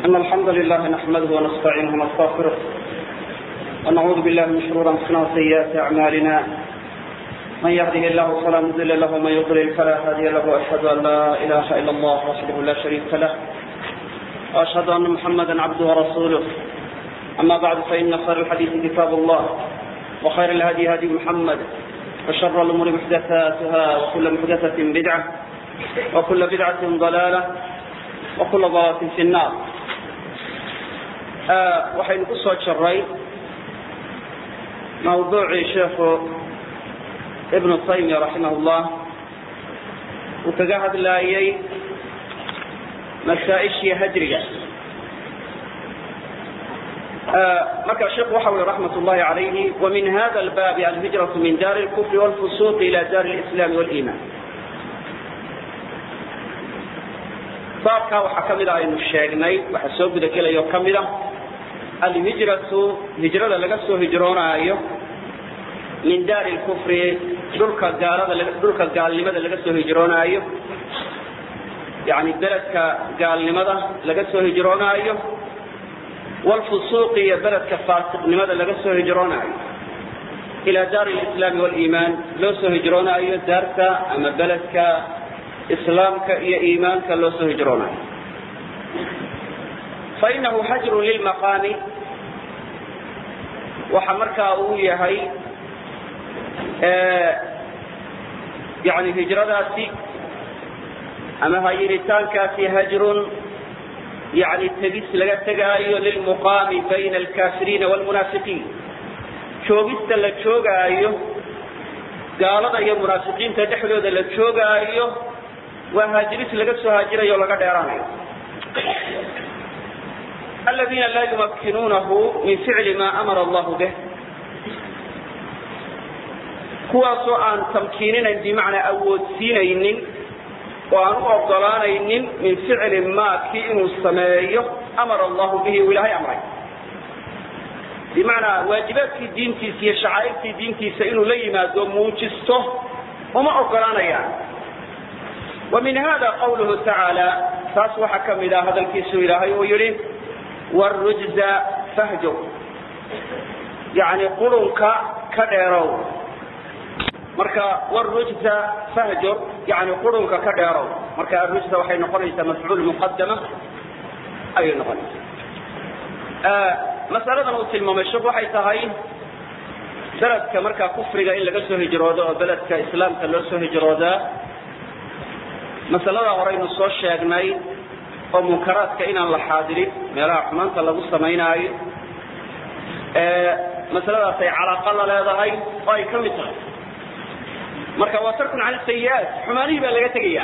إن الحمد لله نحمده ونستعينه ونستغفره ونعوذ بالله من شرور أنفسنا وسيئات أعمالنا من يهده الله فلا مضل له ومن يضلل فلا هادي له وأشهد أن لا إله إلا الله وحده لا شريك له وأشهد أن محمدا عبده ورسوله أما بعد فإن خير الحديث كتاب الله وخير الهدي هدي محمد وشر الأمور محدثاتها وكل محدثة بدعة وكل بدعة ضلالة وكل ضلالة في النار waxaynu ku soo jaray mawduucii sheekhu ibnu taymiya raximah llah uu kaga hadlaayey masaa-ishii hajriga marka sheekhu waxa ui raxmat ullahi calayhi wamin hada albaabi alhijratu min daari lkufri walfusuuqi ila daari lislaami waliiman baabkaa waxaa ka mid a aynu sheegnay waxaa soo gudagelaya oo ka mid a alhijratu hijrada laga soo hijroonaayo min daari lkufri dhulka gaalada dhulka gaalnimada laga soo hijroonaayo yani beledka gaalnimada laga soo hijroonaayo wlfusuuqi iyo beledka faasiqnimada laga soo hijroonaayo ila daari lislaami waliimaan loo soo hijroonaayo daarta ama beledka islaamka iyo iimaanka loo soo hijroonayo fainahu hajrun lilmaqaami waxa markaa uu yahay yani hijradaasi ama hayiritaankaasi hajrun yani tegis laga tegaayo lilmuqaami bayna alkaafiriina wlmunaafiqiin joogista la joogaayo gaalada iyo munaafiqiinta dhexdooda la joogaayo waa haajiris laga soo haajirayo o laga dheeraanayo aladiina laa yumakkinuunahu min ficli maa amara allahu bih kuwaasoo aan tamkiininayn bimacnaa awoodsiinaynin oo aan u ogolaanaynin min ficli maa kii inuu sameeyo amara allahu bihi uu ilaahay amray bimacnaa waajibaadkii diintiisa iyo shacaa'irtii diintiisa inuu la yimaado muujisto uma ogolaanayaan wa min hada qawluhu tacaala taas waxaa ka mid ah hadalkiisu ilaahay uu yidhi wrujza fahjow yani qurunka ka dheerow marka wrujza fahjur yani qurunka ka dheerow marka arujza waxay noqonaysaa mafcuul muqadama ayay noqonaysaa masaladan uu tilmaamay shek waxay tahay beledka markaa kufriga in laga soo hijroodo oo beledka islaamka loo soo hijroodaa masalada horeynu soo sheegnay oo munkaraadka inaan la xaadirin meelaha xumaanta lagu samaynaayo masaladaas ay calaaqa la leedahay oo ay ka mid tahay marka waa tarkun cala sayi-aat xumaanihii baa laga tegaya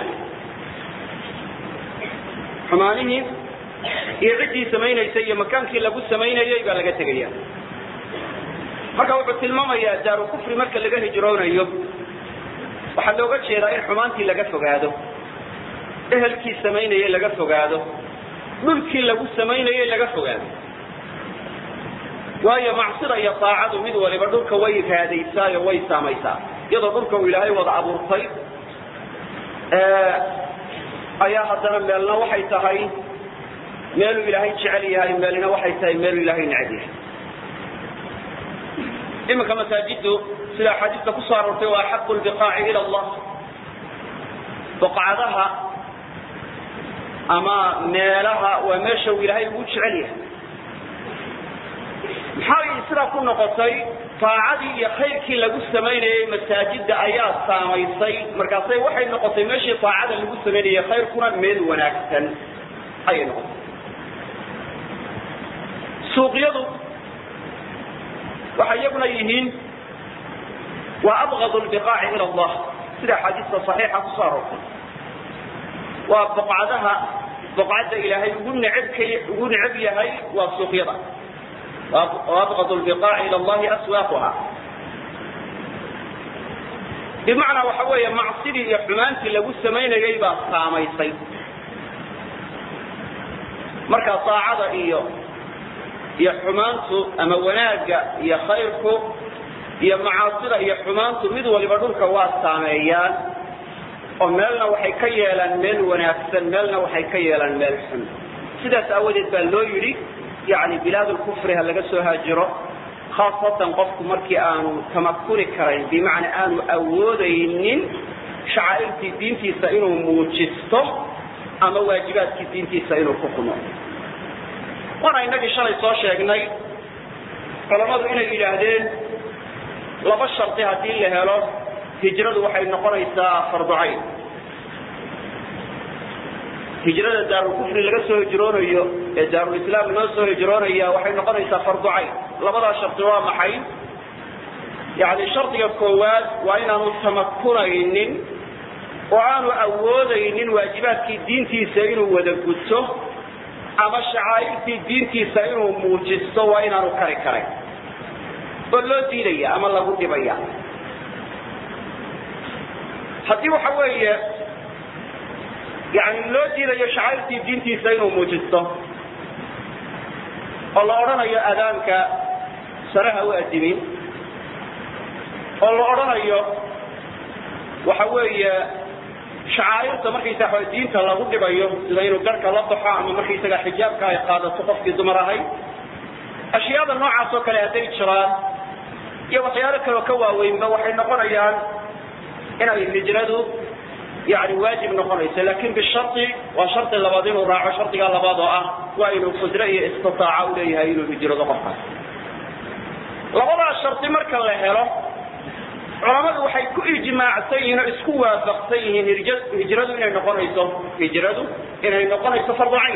xumaanihii iyo ciddii samaynaysay iyo makaankii lagu samaynayay baa laga tegaya marka wuxuu tilmaamayaa daaru kufri marka laga hijroonayo waxaa looga jeedaa in xumaantii laga fogaado ehelkii samaynayay laga fogaado dhulkii lagu samaynayay laga fogaado waayo macsida iyo daacadu mid waliba dhulka way raadaysaayo way saamaysaa iyadoo dhulka uu ilaahay wada abuurtay ayaa haddana meelna waxay tahay meeluu ilaahay jecel yahay meelna waxay tahay meeluu ilaahay neceb yahay iminka masaajidu sida axaadiista kusoo aroortay waa axaqu lbiqaaci ila allah boqcadaha ama meelaha waa meesha uu ilaahay ugu jecel yahay maxaa sidaa ku noqotay taacadii iyo khayrkii lagu samaynayay masaajida ayaa saamaysay markaasay waxay noqotay meeshii taacada lagu samaynayay khayrkuna meel wanaagsan ayay noqotay suuqyadu waxay iyaguna yihiin waa abgad lbiqaaci ila allah sida axaadiista saxiixa kusoo aroortay waa boqcadaha boqcadda ilaahay ugu necebka ugu neceb yahay waa suuqyada abqad lbiqaaci ila allahi aswaaquha bimacnaa waxa weeye macsidii iyo xumaantii lagu samaynayay baa saamaysay marka daacada iyo iyo xumaantu ama wanaagga iyo khayrku iyo macaasida iyo xumaantu mid waliba dhulka waa saameeyaan oo meelna waxay ka yeelaan meel wanaagsan meelna waxay ka yeelaan meel xun sidaas aawadeed baa loo yidhi yani bilaad lkufri ha laga soo haajiro khaasatan qofku markii aanu tamakuni karayn bimacnaa aanu awoodaynin shacaa'irtii diintiisa inuu muujisto ama waajibaadkii diintiisa inuu ku kumo waana inagii shalay soo sheegnay culammadu inay yidhaahdeen laba shardi haddii la helo hijradu waxay noqonaysaa farducayn hijrada daarulkufri laga soo hijroonayo ee daarulislaam loo soo hijroonaya waxay noqonaysaa farducayn labadaa shardi waa maxay yani shardiga koowaad waa inaanu tamakunaynin oo aanu awoodaynin waajibaadkii diintiisa inuu wada guto ama shacaa'irtii diintiisa inuu muujisto waa inaanu kari karayn oo loo diidaya ama lagu dhibaya haddii waxa weeye yani loo diidayo shacairtii diintiisa inuu muujisto oo la odhanayo adaanka saraha u adimin oo la odhanayo waxa weeye shacaa'irta markaysaa wa diinta lagu dhibayo sida inuu garhka la baxo ama markaysaga xijaabka ay qaadato qofkii dumar ahayd ashyaada noocaas oo kale hadday jiraan iyo waxyaalo kaleo ka waaweynba waxay noqonayaan inay hijradu yani waajib noqonayso lakin bishari waa shardi labaad inuu raaco shardigaa labaad oo ah waa inuu qudre iyo istitaaca u leeyahay inuu hijrado qofkaas labadaa shardi marka la helo culamadu waxay ku ijmaacsan yihiin oo isku waafaqsan yihiin hijradu inay noqonayso hijradu inay noqonayso fardu cayn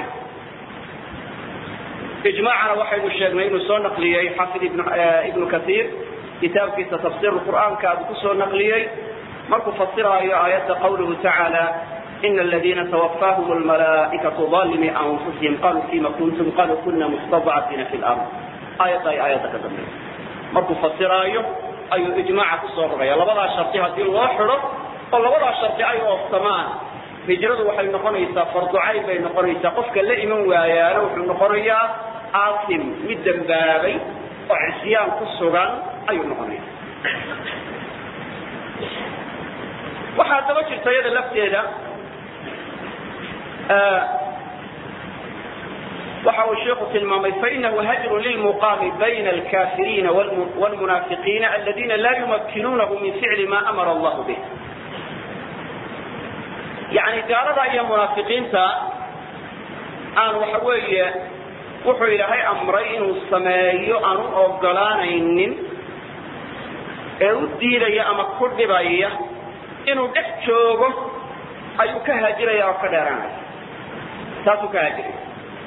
ijmaacana waxaynu sheegnay inuu soo naqliyey xafid ibnu kaiir kitaabkiisa tafsir qur'aanka abu kusoo naqliyey markuu fasiraayo aayadda qawluhu tacaala ina aladiina twafaahum lmalaaikatu alimi anfusihim qaluu fima kuntum qaluu kuna mustadcafiina fi lard aayadda ay aayadda ka dambaysa markuu fasiraayo ayuu ijmaaca kusoo rogaya labadaa shardi haddii loo xido oo labadaa shardi ay oofsamaan hijradu waxay noqonaysaa farducayn bay noqonaysaa qofka la iman waayaana wuxuu noqonayaa aasim mid dembaabay oo cisyaan ku sugan ayuu noqonaya waxaa daba jirta iyada lafteeda waxa uu sheikhu tilmaamay fainahu hajru lilmuqaami bayna alkafiriina wlmunaafiqiina aladina la yumakinuunahu min ficli ma amara allahu bih yani gaalada iyo munaafiqiinta aan waxa weeye wuxuu ilaahay amray inuu sameeyo aan u ogolaanaynin ee u diidaya ama ku dhibaya inuu dhex joogo ayuu ka haajiraya oo ka dheeraanaya taasuu ka haajiraya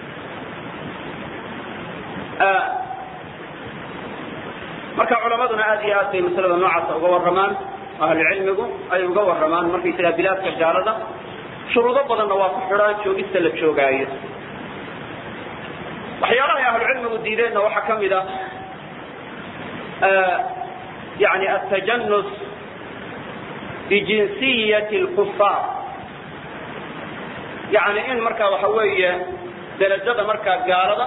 marka culamaduna aad iyo aad bay masalada noocaasa uga warramaan ahlucilmigu ay uga warramaan markaysagaa bilaadka gaalada shuruudo badanna waa ku xidhaan joogista la joogaayo waxyaalahay ahlucilmigu diideenna waxaa ka mid a yani atajanus bijinsiyati lkufaar yani in markaa waxa weeye derajada markaa gaalada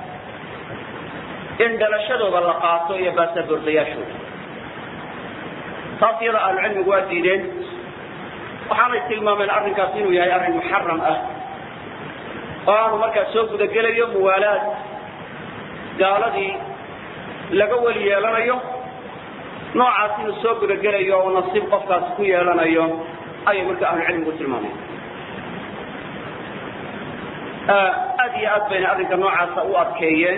in dhalashadooda la qaato iyo baasaboordayaashooda taas iyada ahlucilmigu waa diideen waxaanay tilmaameen arrinkaas inuu yahay arrin muxaram ah oo aanu markaa soo gudagelayo muwaalaad gaaladii laga weli yeelanayo noocaas inuu soo gudagelayo oo nasiib qofkaasi ku yeelanayo ayay marka ahlucilmigu tilmaameen aad iyo aad bayna arrinka noocaasa u adkeeyeen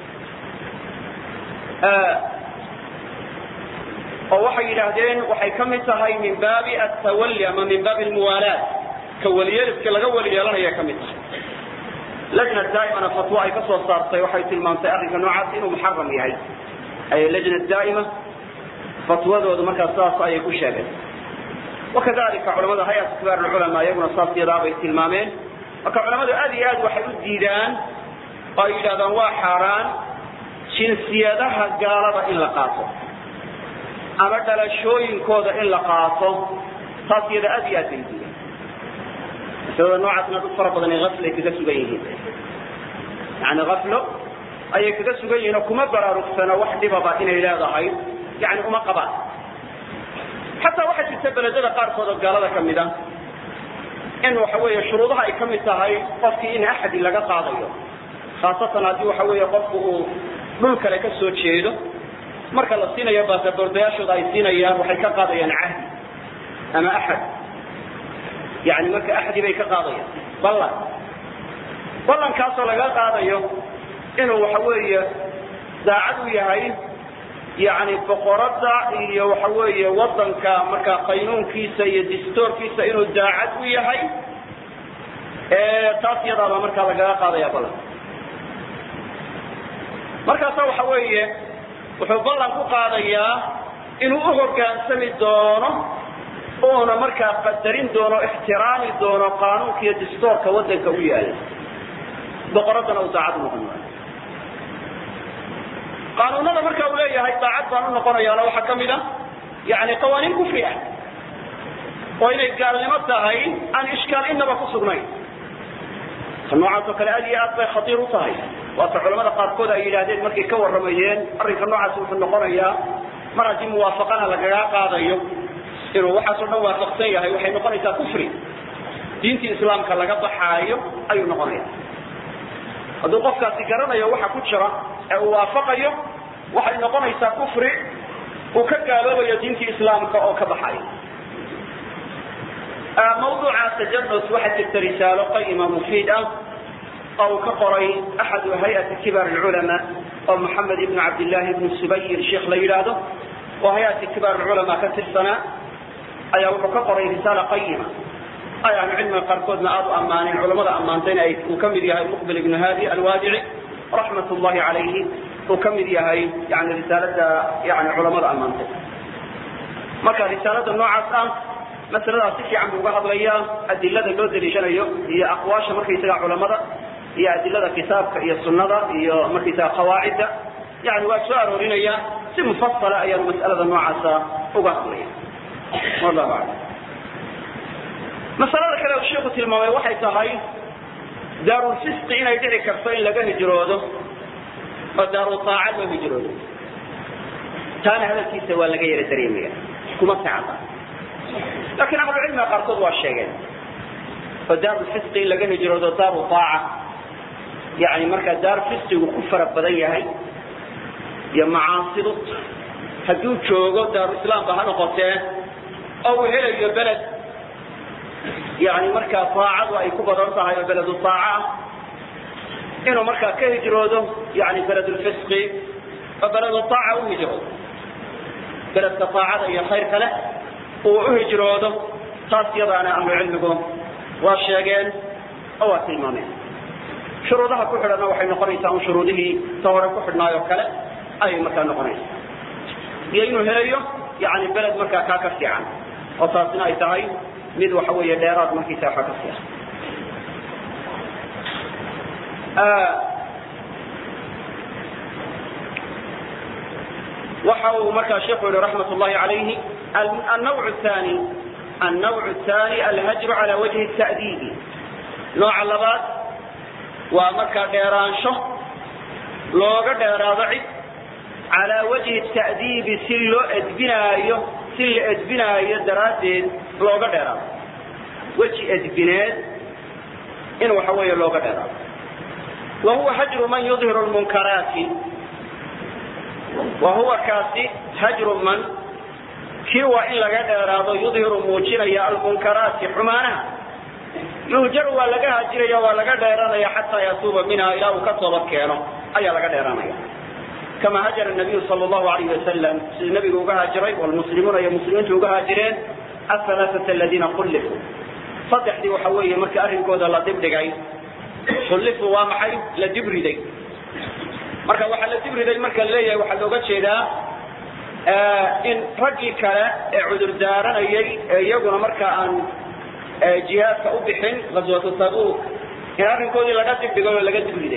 oo waxay yidhaahdeen waxay ka mid tahay min baabi atawali ama min baabi almuwaalaat ka weliyeeliska laga weli yeelanaya ka mid tahay lajna daa'imana fatwo ay ka soo saartay waxay tilmaamtay arrinka noocaas inuu muxaram yahay ay lajna daa'ima fatwadoodu markaa saas ayay ku sheegeen wakadalika culamada hay-at kibaar alculamaa iyaguna saas yadaa bay tilmaameen marka culamadu aad iyo aad waxay u diidaan oo ay yidhahdaan waa xaaraan jinsiyadaha gaalada in la qaato ama dhalashooyinkooda in la qaato taas iyada aad iyo aad bay diideen masalada noocaasna dad fara badan afl ay kaga sugan yihiin yani aflo ayay kaga sugan yihiin oo kuma baraarugsano wax dhibaba inay leedahay yani uma qabaan xataa waxaa jirta beledada qaarkood oo gaalada ka mid a in waxa weeye shuruudaha ay ka mid tahay qofkii in axadi laga qaadayo khaasatan haddii waxa weeye qofku uu dhul kale ka soo jeedo marka la siinayo baasaboordayaashooda ay siinayaan waxay ka qaadayaan cahdi ama axad yani marka axdi bay ka qaadayaan ballan ballankaasoo laga qaadayo inuu waxa weeye daacad u yahay yani boqoradda iyo waxa weeye wadanka markaa qaynuunkiisa iyo distoorkiisa inuu daacad u yahay taas yadaabaa markaa lagaga qaadaya ballan markaasa waxa weeye wuxuu ballan ku qaadayaa inuu u hogaansami doono uuna markaa qadarin doono ixtiraami doono qaanuunka iyo distoorka wadanka u yaala boqoraddana uu daacad u noqon maayo qaanuunada marka uu leeyahay daacad baan u noqonayaana waxaa ka mid a yani qawaaniin kufri ah oo inay gaalnimo tahay aan ishkaal inaba ku sugnayn ta noocaas oo kale aad iyo aad bay khatiir u tahay waata culamada qaarkood ay yidhaahdeen markay ka warramayeen arrinka noocaas wuxuu noqonayaa mar haddii muwaafaqana lagaga qaadayo inuu waxaasoo dhan waafaqsan yahay waxay noqonaysaa kufri diintii islaamka laga baxaayo ayuu noqonaya hadduu qofkaasi garanayo waxa ku jira ee uu waafaqayo waxay noqonaysaa kufri uu ka gaaloobayo diintii islaamka oo ka baxayo mawduuca tajanus waxaa jirta risaalo qayima mufiid ah oo uu ka qoray axadu hay-ati kibaar alculamaa oo maxamed ibnu cabdillahi ibnu subayir sheikh la yidhaahdo oo hay-ati kibaar alculamaa ka tirsanaa ayaa wuxuu ka qoray risaala qayima ay ahlu cilmiga qaarkoodna aada u ammaaneen culamada ammaantayna ay uu ka mid yahay muqbil ibnu haadi alwaadici raxmat ullahi calayhi uu ka mid yahay yani risaalada yani culamada ammaantay marka risaalada noocaas ah masaladaas si fiican buu uga hadlayaa adilada loo daliishanayo iyo aqwaasha markaysaga culamada iyo adilada kitaabka iyo sunada iyo markaysaga qawaacidda yani waa soo aroorinaya si mufasala ayaanu mas'alada noocaasa uga hadlaya wallahu aclam masalada kale uu sheikhu tilmaamay waxay tahay daarulfisqi inay dhici karto in laga hijroodo oo daarutaaca loo hijroodo taana hadalkiisa waa laga yara dareemaya kuma sicada laakiin ahlucilmiga qaarkood waa sheegeen oo daarulfisqi in laga hijroodo daaru taaca yani markaa daar fisqigu ku fara badan yahay iyo macaasidu hadduu joogo daaruislaamba ha noqotee oo uu helayo beled yani markaa aacadu ay ku badan tahay oo beledu aaca ah inuu markaa ka hijroodo yani beledulfisqi oo beledu aaca u hijroodo beledka aacada iyo khayrka leh uu u hijroodo taas yadaana ahlucilmigu waa sheegeen oo waa tilmaameen shuruudaha ku xidhanna waxay noqonaysaa un shuruudihii ta hore ku xidhnaayoo kale ayay markaa noqonaysaa iyo inuu helayo yani beled markaa kaa ka fiican oo taasina ay tahay mid waxa weeye dheeraad markiisa waxa ka fiican waxa uu markaa sheikhu yihi raxmat ullahi calayhi النوع الثاني النوع الثاني الهجر على وجه التأديب نوع اللبات ومركا ديرانشو لوغا ديرادعي على وجه التأديب سلو ادبنايو سل ادبنايو درادين لوغا ديراد وجه ادبناد إن وحوية لوغا ديراد وهو هجر من يظهر المنكرات وهو كاسي هجر من kii waa in laga dheeraado yudhiru muujinaya almunkaraati xumaanaha yuhjaru waa laga hajiraya waa laga dheeranaya xataa yatuuba minha ilaa uu ka toobad keeno ayaa laga dheeranaya kama hajara nabiyu sal llahu alayh wasalam siduu nabigu uga haajiray walmuslimuuna iyo muslimiintu uga haajireen ahalaaثata aladiina kullifuu saddexdii waxa weeye markii arrinkooda la dibdhigay kullifuu waa maxay la dibriday marka waxaa la dibriday marka laleeyahay waxaa looga jeedaa in raggii kale ee cudur daaranayay ee iyaguna marka aan jihaadka u bixin gaswatu tabuuk in arrinkoodii laga dibdhigay oo laga dibriday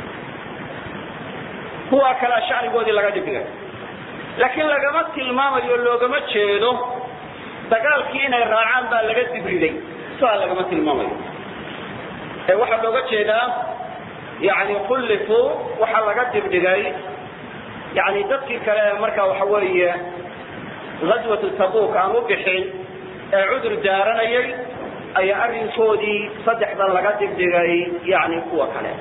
kuwa kalea shacnigoodii laga dibdhigay laakiin lagama tilmaamayo loogama jeedo dagaalkii inay raacaan baa laga dibriday sidaa lagama tilmaamayo ee waxaa looga jeedaa yani kullifuu waxaa laga dibdhigay yani dadkii kale marka waxa weeye gaswatu tabuuk aan u bixin ee cudur daaranayay ayaa arrinkoodii saddexdan laga digdhigay yani kuwa kale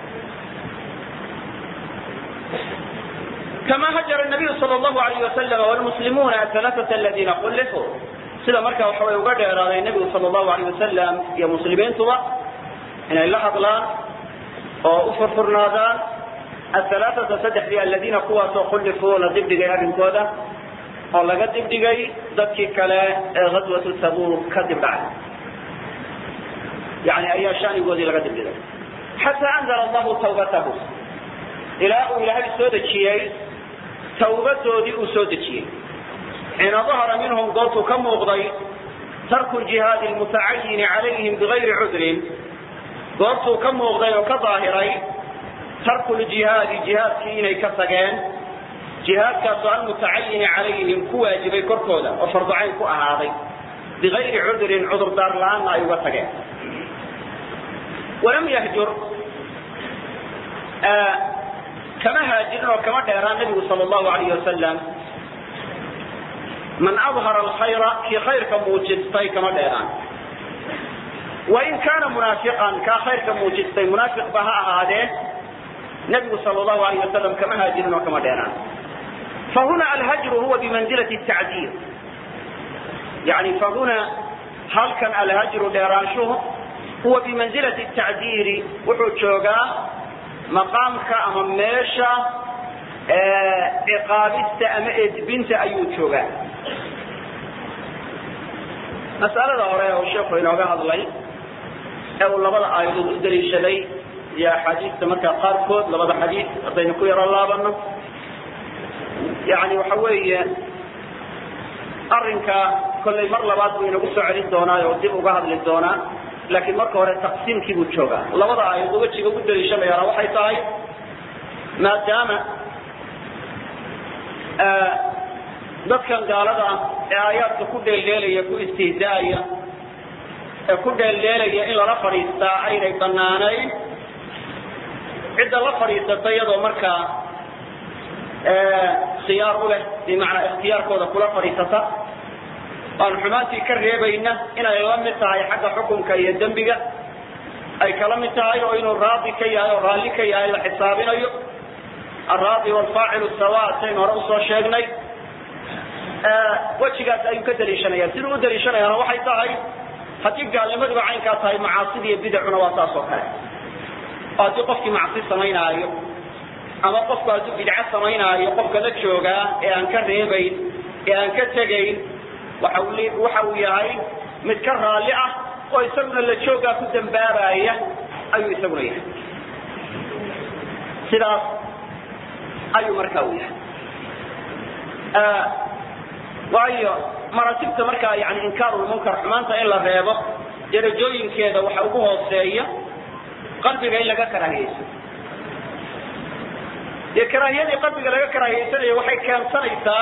kama hajara nabiyu sal llahu alayh wasalam wlmuslimuuna alaaata aladiina kullifuu sida markaa waxa way uga dheeraaday nebigu sal llahu alayh wasalam iyo muslimiintuba inay la hadlaan oo u furfurnaadaan ahalaaata saddexdii aladiina kuwaasoo kullifuu la dibdhigay arrinkooda oo laga dibdhigay dadkii kale ee ghaswatu tabuuk ka dibdhacay yani ayaa shanigoodii laga dibdhigay xataa anzala allahu tawbatahu ilaa uu ilaahay soo dejiyey tawbadoodii uu soo dejiyey xiina dahara minhum goortuu ka muuqday tarku jihaadi lmutacayini calayhim bigayri cudrin goortuu ka muuqday oo ka daahiray tarku ljihaadi jihaadkii inay ka tageen jihaadkaasoo almutacayini calayhim ku waajibay korkooda oo farducayn ku ahaaday bigayri cudrin cudurdaar la-aanna ay uga tageen walam yahjur kama haajirin oo kama dheeraan nabigu sal llahu alayh wasalam man adhara alkhayra kii khayrka muujistay kama dheeraan wain kaana munaafiqan kaa khayrka muujistay munaafiq ba ha ahaadee nabigu sal llahu alayh wasalam kama haajirin oo kama dheeraan fahuna alhajru huwa bimanzilati tacdiir yani fahuna halkan alhajru dheeraanshuhu huwa bimanzilati tacdiiri wuxuu joogaa maqaamka ama meesha ciqaabista ama edbinta ayuu joogaa mas'alada hore uu sheekhu inooga hadlay ee uu labada aayadood u daliishaday iyo axaadiista markaa qaarkood labada xadiis haddaynu ku yaro laabano yani waxa weeye arrinka kollay mar labaad buu inagu soo celin doonaa oo dib uga hadli doonaa laakiin marka hore taqsiimkii buu joogaa labada aayadood wejiga ugu daliishanayaana waxay tahay maadaama dadkan gaalada ah ee aayaadka ku dheeldheelaya ku istihdaaya ee ku dheeldheelaya in lala fadhiistaa aynay banaanayn cidda la fadhiisata iyadoo markaa khiyaar u leh bimacnaa ikhtiyaarkooda kula fadhiisata aan xumaantii ka reebayna inay la mid tahay xagga xukunka iyo dembiga ay kala mid tahay oo inuu raadi ka yahay oo raalli ka yahay la xisaabinayo alraadi waalfaacilu sawa saynu hore usoo sheegnay wejigaas ayuu ka daliishanaya siduu u daliishanayaana waxay tahay haddii gaalnimaduba caynkaa tahay macaasida iyo bidacuna waa saas oo kale oo haddii qofkii macsi samaynaayo ama qofku hadduu bidco samaynaayo qofka la joogaa ee aan ka reebayn ee aan ka tegayn waxa uu yahay mid ka raalli ah oo isaguna la joogaa ku dambaabaya ayuu isaguna yahay sidaas ayuu markaa u yahay waayo maratibta markaa yani inkaarulmunkar xumaanta in la reebo darajooyinkeeda waxa ugu hooseeya qalbiga in laga karaahiyeyso dee karaahiyadii qalbiga laga karaahiyeysanayo waxay keensanaysaa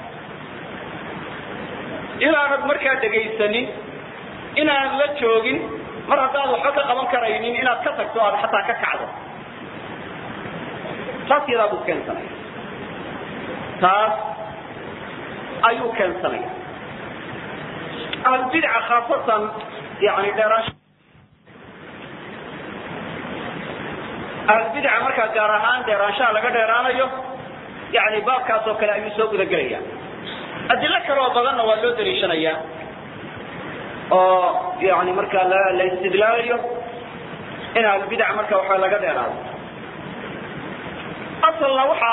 inaanad markaa dhegaysanin inaanan la joogin mar haddaad waxba ka qaban karaynin inaad ka tagto aad xataa ka kacdo taas yadaa buu keensanaya taas ayuu keensanaya ahlulbidca khaasatan yani dheeraansha ahlulbidca markaa gaar ahaan dheeraanshaha laga dheeraanayo yani baabkaas oo kale ayuu soo gudagelaya adilo kale oo badanna waa loo daliishanayaa oo yani markaa la istidlaalayo in ahlulbidac marka waxa laga dheeraado asalna waxaa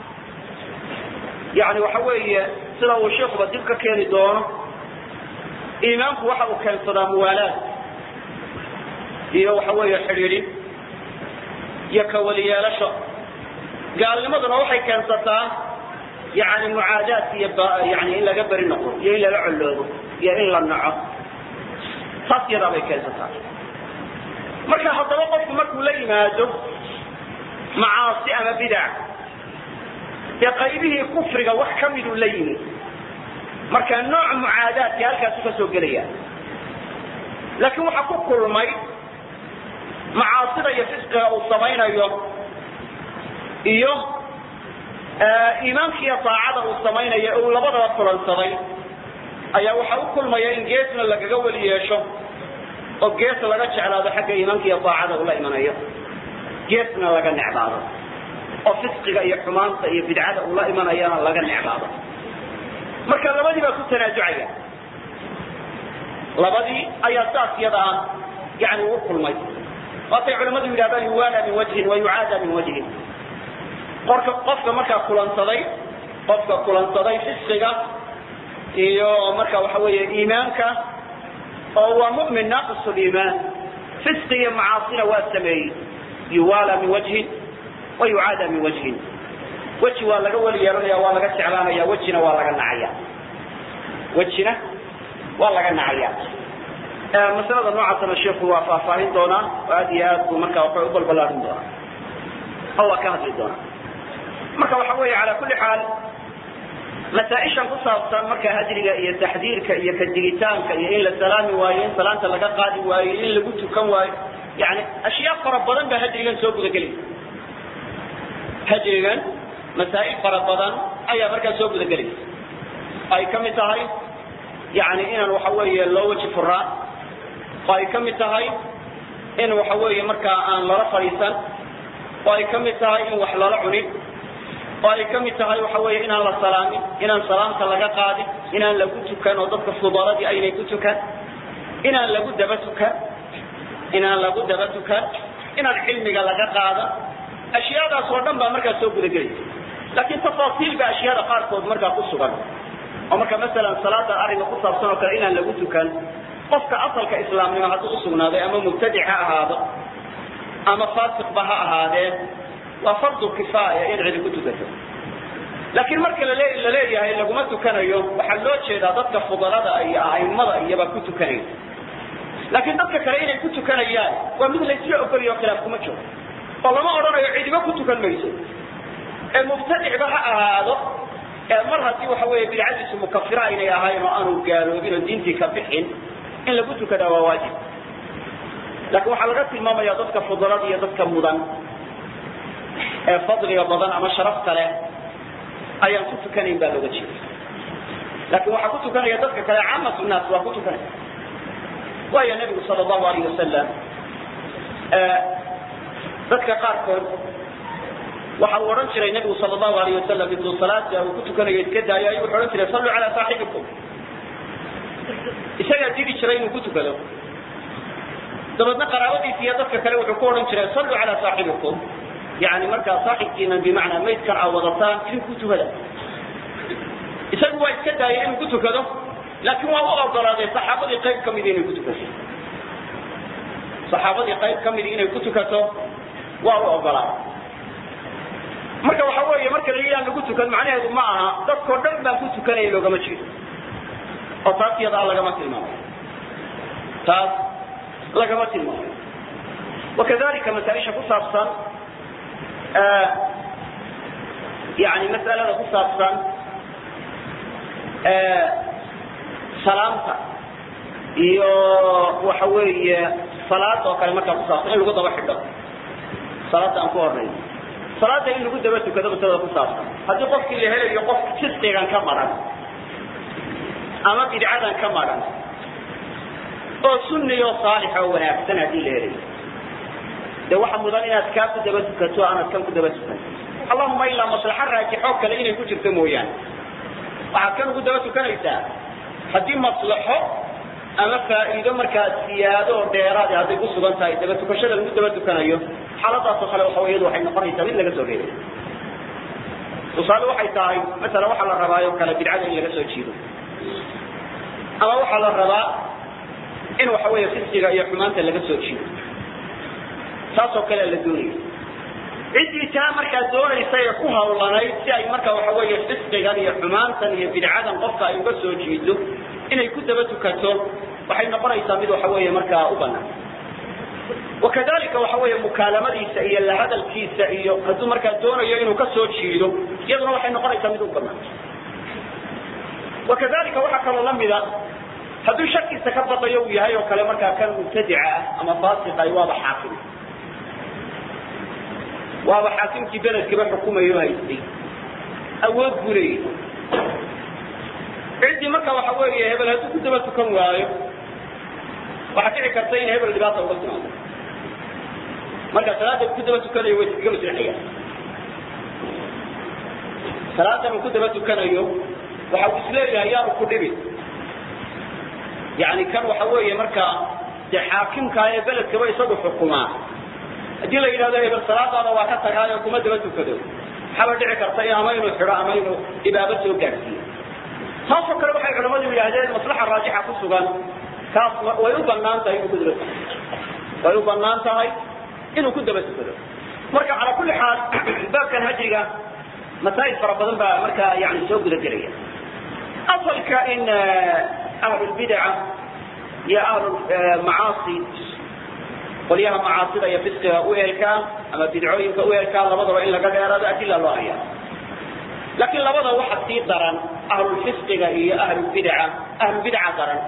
yani waxa weeye sida uu sheikuba dib ka keeni doono iimaanku waxa uu keensadaa muwaalaad iyo waxa weeye xidhiidhin iyo kawaliyeelasho gaalnimaduna waxay keensataa yani mucaadaad iyo yani in laga beri noqo iyo in lala colloobo iyo in la naco taas yadaa bay keensataa marka haddaba qofku markuu la yimaado macaasi ama bidac dee qaybihii kufriga wax ka miduu la yimi marka nooc mucaadaadki halkaasu ka soo gelaya laakiin waxaa ku kulmay macaasida iyo fisqiga uu samaynayo iyo iimaanka iyo daacada uu samaynayo uu labadaba kulansaday ayaa waxa u kulmaya in geesna lagaga weli yeesho oo gees laga jeclaado xagga iimaanka iyo daacada ula imanayo geesna laga necbaado oo fisqiga iyo xumaanta iyo bidcada ula imanayana laga necbaado marka labadii baa ku tanaajucaya labadii ayaa saas yada ah yani ugu kulmay waatay culamadu yidhahdaan yuwaala min wajhin wa yucaada min wajhin qorka qofka markaa kulansaday qofka kulansaday fisqiga iyo marka waxa weeye iimaanka oo waa mu'min naaqis liimaan fisqi iyo macaasina waa sameeyey yuwaala min wajhin wa yucaada min wajhin weji waa laga weli yeelanaya waa laga jeclaanaya wejina waa laga nacaya wejina waa laga nacaya masalada noocaasna sheikhu waa faahfaahin doonaa oo aad iyo aad buu marka waxay u balbalaarin doonaa oo waa ka hadli doonaa marka waxa weeye cala kulli xaal masaaishan ku saabsan marka hajriga iyo taxdiirka iyo kadigitaanka iyo in la salaami waayo in salaanta laga qaadi waayo in lagu tukan waayo yani ashyaa fara badan baa hajrigan soo gudagelaya hajrigan masaa'il fara badan ayaa markaa soo gudagelaysa ay ka mid tahay yani inaan waxa weeye loo weji furaan oo ay ka mid tahay in waxa weeye markaa aan lala fadhiisan oo ay ka mid tahay in wax lala cunin oo ay ka mid tahay waxa weeye inaan la salaamin inaan salaamta laga qaadin inaan lagu tukan oo dadka fudaladii aynay ku tukan inaan lagu daba tukan inaan lagu daba tukan inaan cilmiga laga qaadan ashyaadaas oo dhan baa markaa soo gudagelaysa laakiin tafaasiil ba ashyaada qaarkood markaa ku sugan oo marka masalan salaada arrinka ku saabsan oo kale inaan lagu tukan qofka asalka islaamnimo hadduu usugnaaday ama mubtadic ha ahaado ama faasiqba ha ahaadee waa fardu kifaaya in cidi ku tukato laakiin marka lale la leeyahay laguma tukanayo waxaa loo jeedaa dadka fudalada iyo aimada iyobaa ku tukanaya laakiin dadka kale inay ku tukanayaan waa mid laysla ogolayo o khilaaf kuma jiro oo lama odhanayo cidiba ku tukan mayso ee mubtadicba ha ahaado ee mar haddii waxa weeye bidcadiisu mukafira aynay ahayn oo aanu gaaloobin oo diintii ka bixin in lagu tukadaa waa waajib laakiin waxaa laga tilmaamaya dadka fudalada iyo dadka mudan ee fadliga badan ama sharafta leh ayaan ku tukanayn baa looga jeeda laakiin waxaa ku tukanaya dadka kale caamatu naas waa ku tukanaya waayo nebigu sala allahu alayh wasalam dadka qaarkood waxa uu odhan jiray nebigu sala allahu alayh wasalam intuu salaada uu ku tukanayo iska daayo ayuu wuxuu odhan jiray salluu calaa saaxibikum isagaa digi jiray inuu ku tukado dabeedna qaraabadiisa iyo dadka kale wuxuu ku odhan jiray salluu calaa saaxibikum yani markaa saaxibkiina bimacnaa maydkan aa wadataan idinku tukada isagu waa iska daayay inuu ku tukado laakiin waa u ogolaaday saxaabadii qayb ka midi inay ku tukato saxaabadii qayb ka midi inay ku tukato waa u ogolaaday marka waxa weeye marka la yidhaha lagu tukan macnaheedu ma aha dadkao dhan baan ku tukanaya loogama jeedo oo taas iyadaa lagama tilmaamayo taas lagama tilmaamayo wakadalika masaaisha ku saabsan yani mas'alada ku saabsan salaamta iyo waxa weeye salaada oo kale markaa kusaabsan in lagu daba xidho salaada aan ku hornayn salaada in lagu daba tukado masalada ku saabsan haddii qofkii la helayo qof fisqigan ka maran ama bidcadan ka maran oo sunniyo saalixa oo wanaagsan haddii la helayo de waxa mudan inaad kaa ku daba tukato aanad kan ku daba tukan allahuma ilaa maslaxo raajixo kale inay ku jirto mooyaane waxaad kan ugu daba tukanaysaa haddii maslaxo ama faa'iido markaa siyaado oo dheeraad hadday ku sugan tahay daba tukashada lagu daba tukanayo xaaladaasoo kale waxa iyadu waxay noqonaysaa mid laga soo reebay tusaale waxay tahay masala waxaa la rabaayo kale bidcada in laga soo jiido ama waxaa la rabaa in waxa weeye fisqiga iyo xumaanta laga soo jiido taasoo kale la doonaya ciddii taa markaa doonaysa ee ku hawlanayd si ay marka waxa weeye fisqigan iyo xumaantan iyo bidcadan qofka ay uga soo jiido inay ku daba tukato waxay noqonaysaa mid waxa weeye markaa u banaan wakadalika waxa weeye mukaalamadiisa iyo la hadalkiisa iyo hadduu markaa doonayo inuu ka soo jiido iyaduna waxay noqonaysaa mid u banaan wakadalika waxaa kaloo lamida hadduu shakiisa ka baqayo uu yahay oo kale markaa kan mubtadica ah ama faasiqa waaba xaakim waaba xaakimkii beledkaba xukumayo haystay awood buu leeyahy ciddii marka waxa weeye hebel hadduu ku daba tukan waayo waxaa dhici karta in hebel dhibaata uga timaado marka salaada ku daba tukanayo way iskaga maslixayaan salaadan uu ku daba tukanayo waxa uu isleeyahay yaanu ku dhibin yani kan waxa weeye markaa dee xaakimkaa ee beledkaba isagu xukumaa haddii la yidhahdo hebel salaadaada waa ka tagaayo kuma daba tukado waxaaba dhici karta in ama inuu xidho ama inuu ibaabo soo gaadhsiiyo taasoo kale waxay culamadu yidhaahdeen maslaxa raajixa ku sugan kaas way u banaan tahay inuu ku daba tukado way u banaan tahay inuu ku daba tukado marka calaa kulli xaal baabkan hajriga masaa'il fara badan baa markaa yani soo guda gelaya asalka in ahlulbidaca iyo ahlulmacaasi qolyaha macaasida iyo fisqiga u eelkaan ama bidcooyinka u eelkaan labadaba in laga dheeraado adila loo hayaa laakiin labada waxa sii daran ahlulfisqiga iyo ahlulbidaca ahlulbidaca daran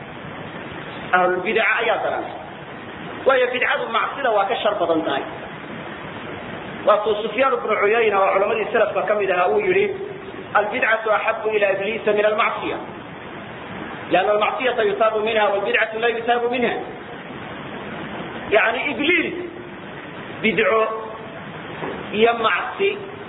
ahlulbidaca ayaa daran waayo bidcadu macsida waa ka shar badan tahay waatuu sufyaan bnu cuyayna oo culamadii salafka ka mid ahaa uu yihi albidcatu axabu ila ibliisa min almacsiya lianna almacsiyata yutaabu minha walbidcatu la yutaabu minha yani ibliis bidco iyo macsi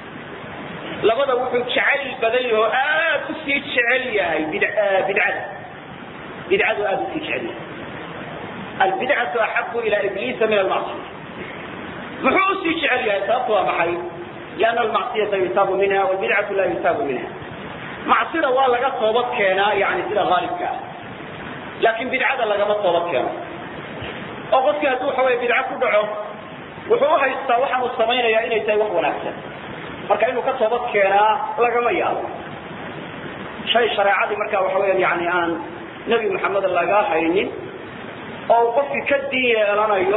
labada wuxuu jecel badan yaho aad usii jecel yahay bidcada bidcadu aad usii jecel yahay albidcatu axabu ila ibliisa min almacsiya muxuu usii jecel yahay sababtu waa maxay lianna almacsiyata yutaabu minha walbidcatu la yutaabu minha macsida waa laga toobad keenaa yani sida haalibka ah laakin bidcada lagama toobad keeno oo qofkii hadduu waxa wey bidco ku dhaco wuxuu uhaystaa waxaan uu samaynaya inay tahay wax wanaagsan marka inuu ka toobad keenaa lagama yaabo shay shareecadii marka waxa weya yani aan nebi maxamed laga haynin oo uu qofkii ka diin yeelanayo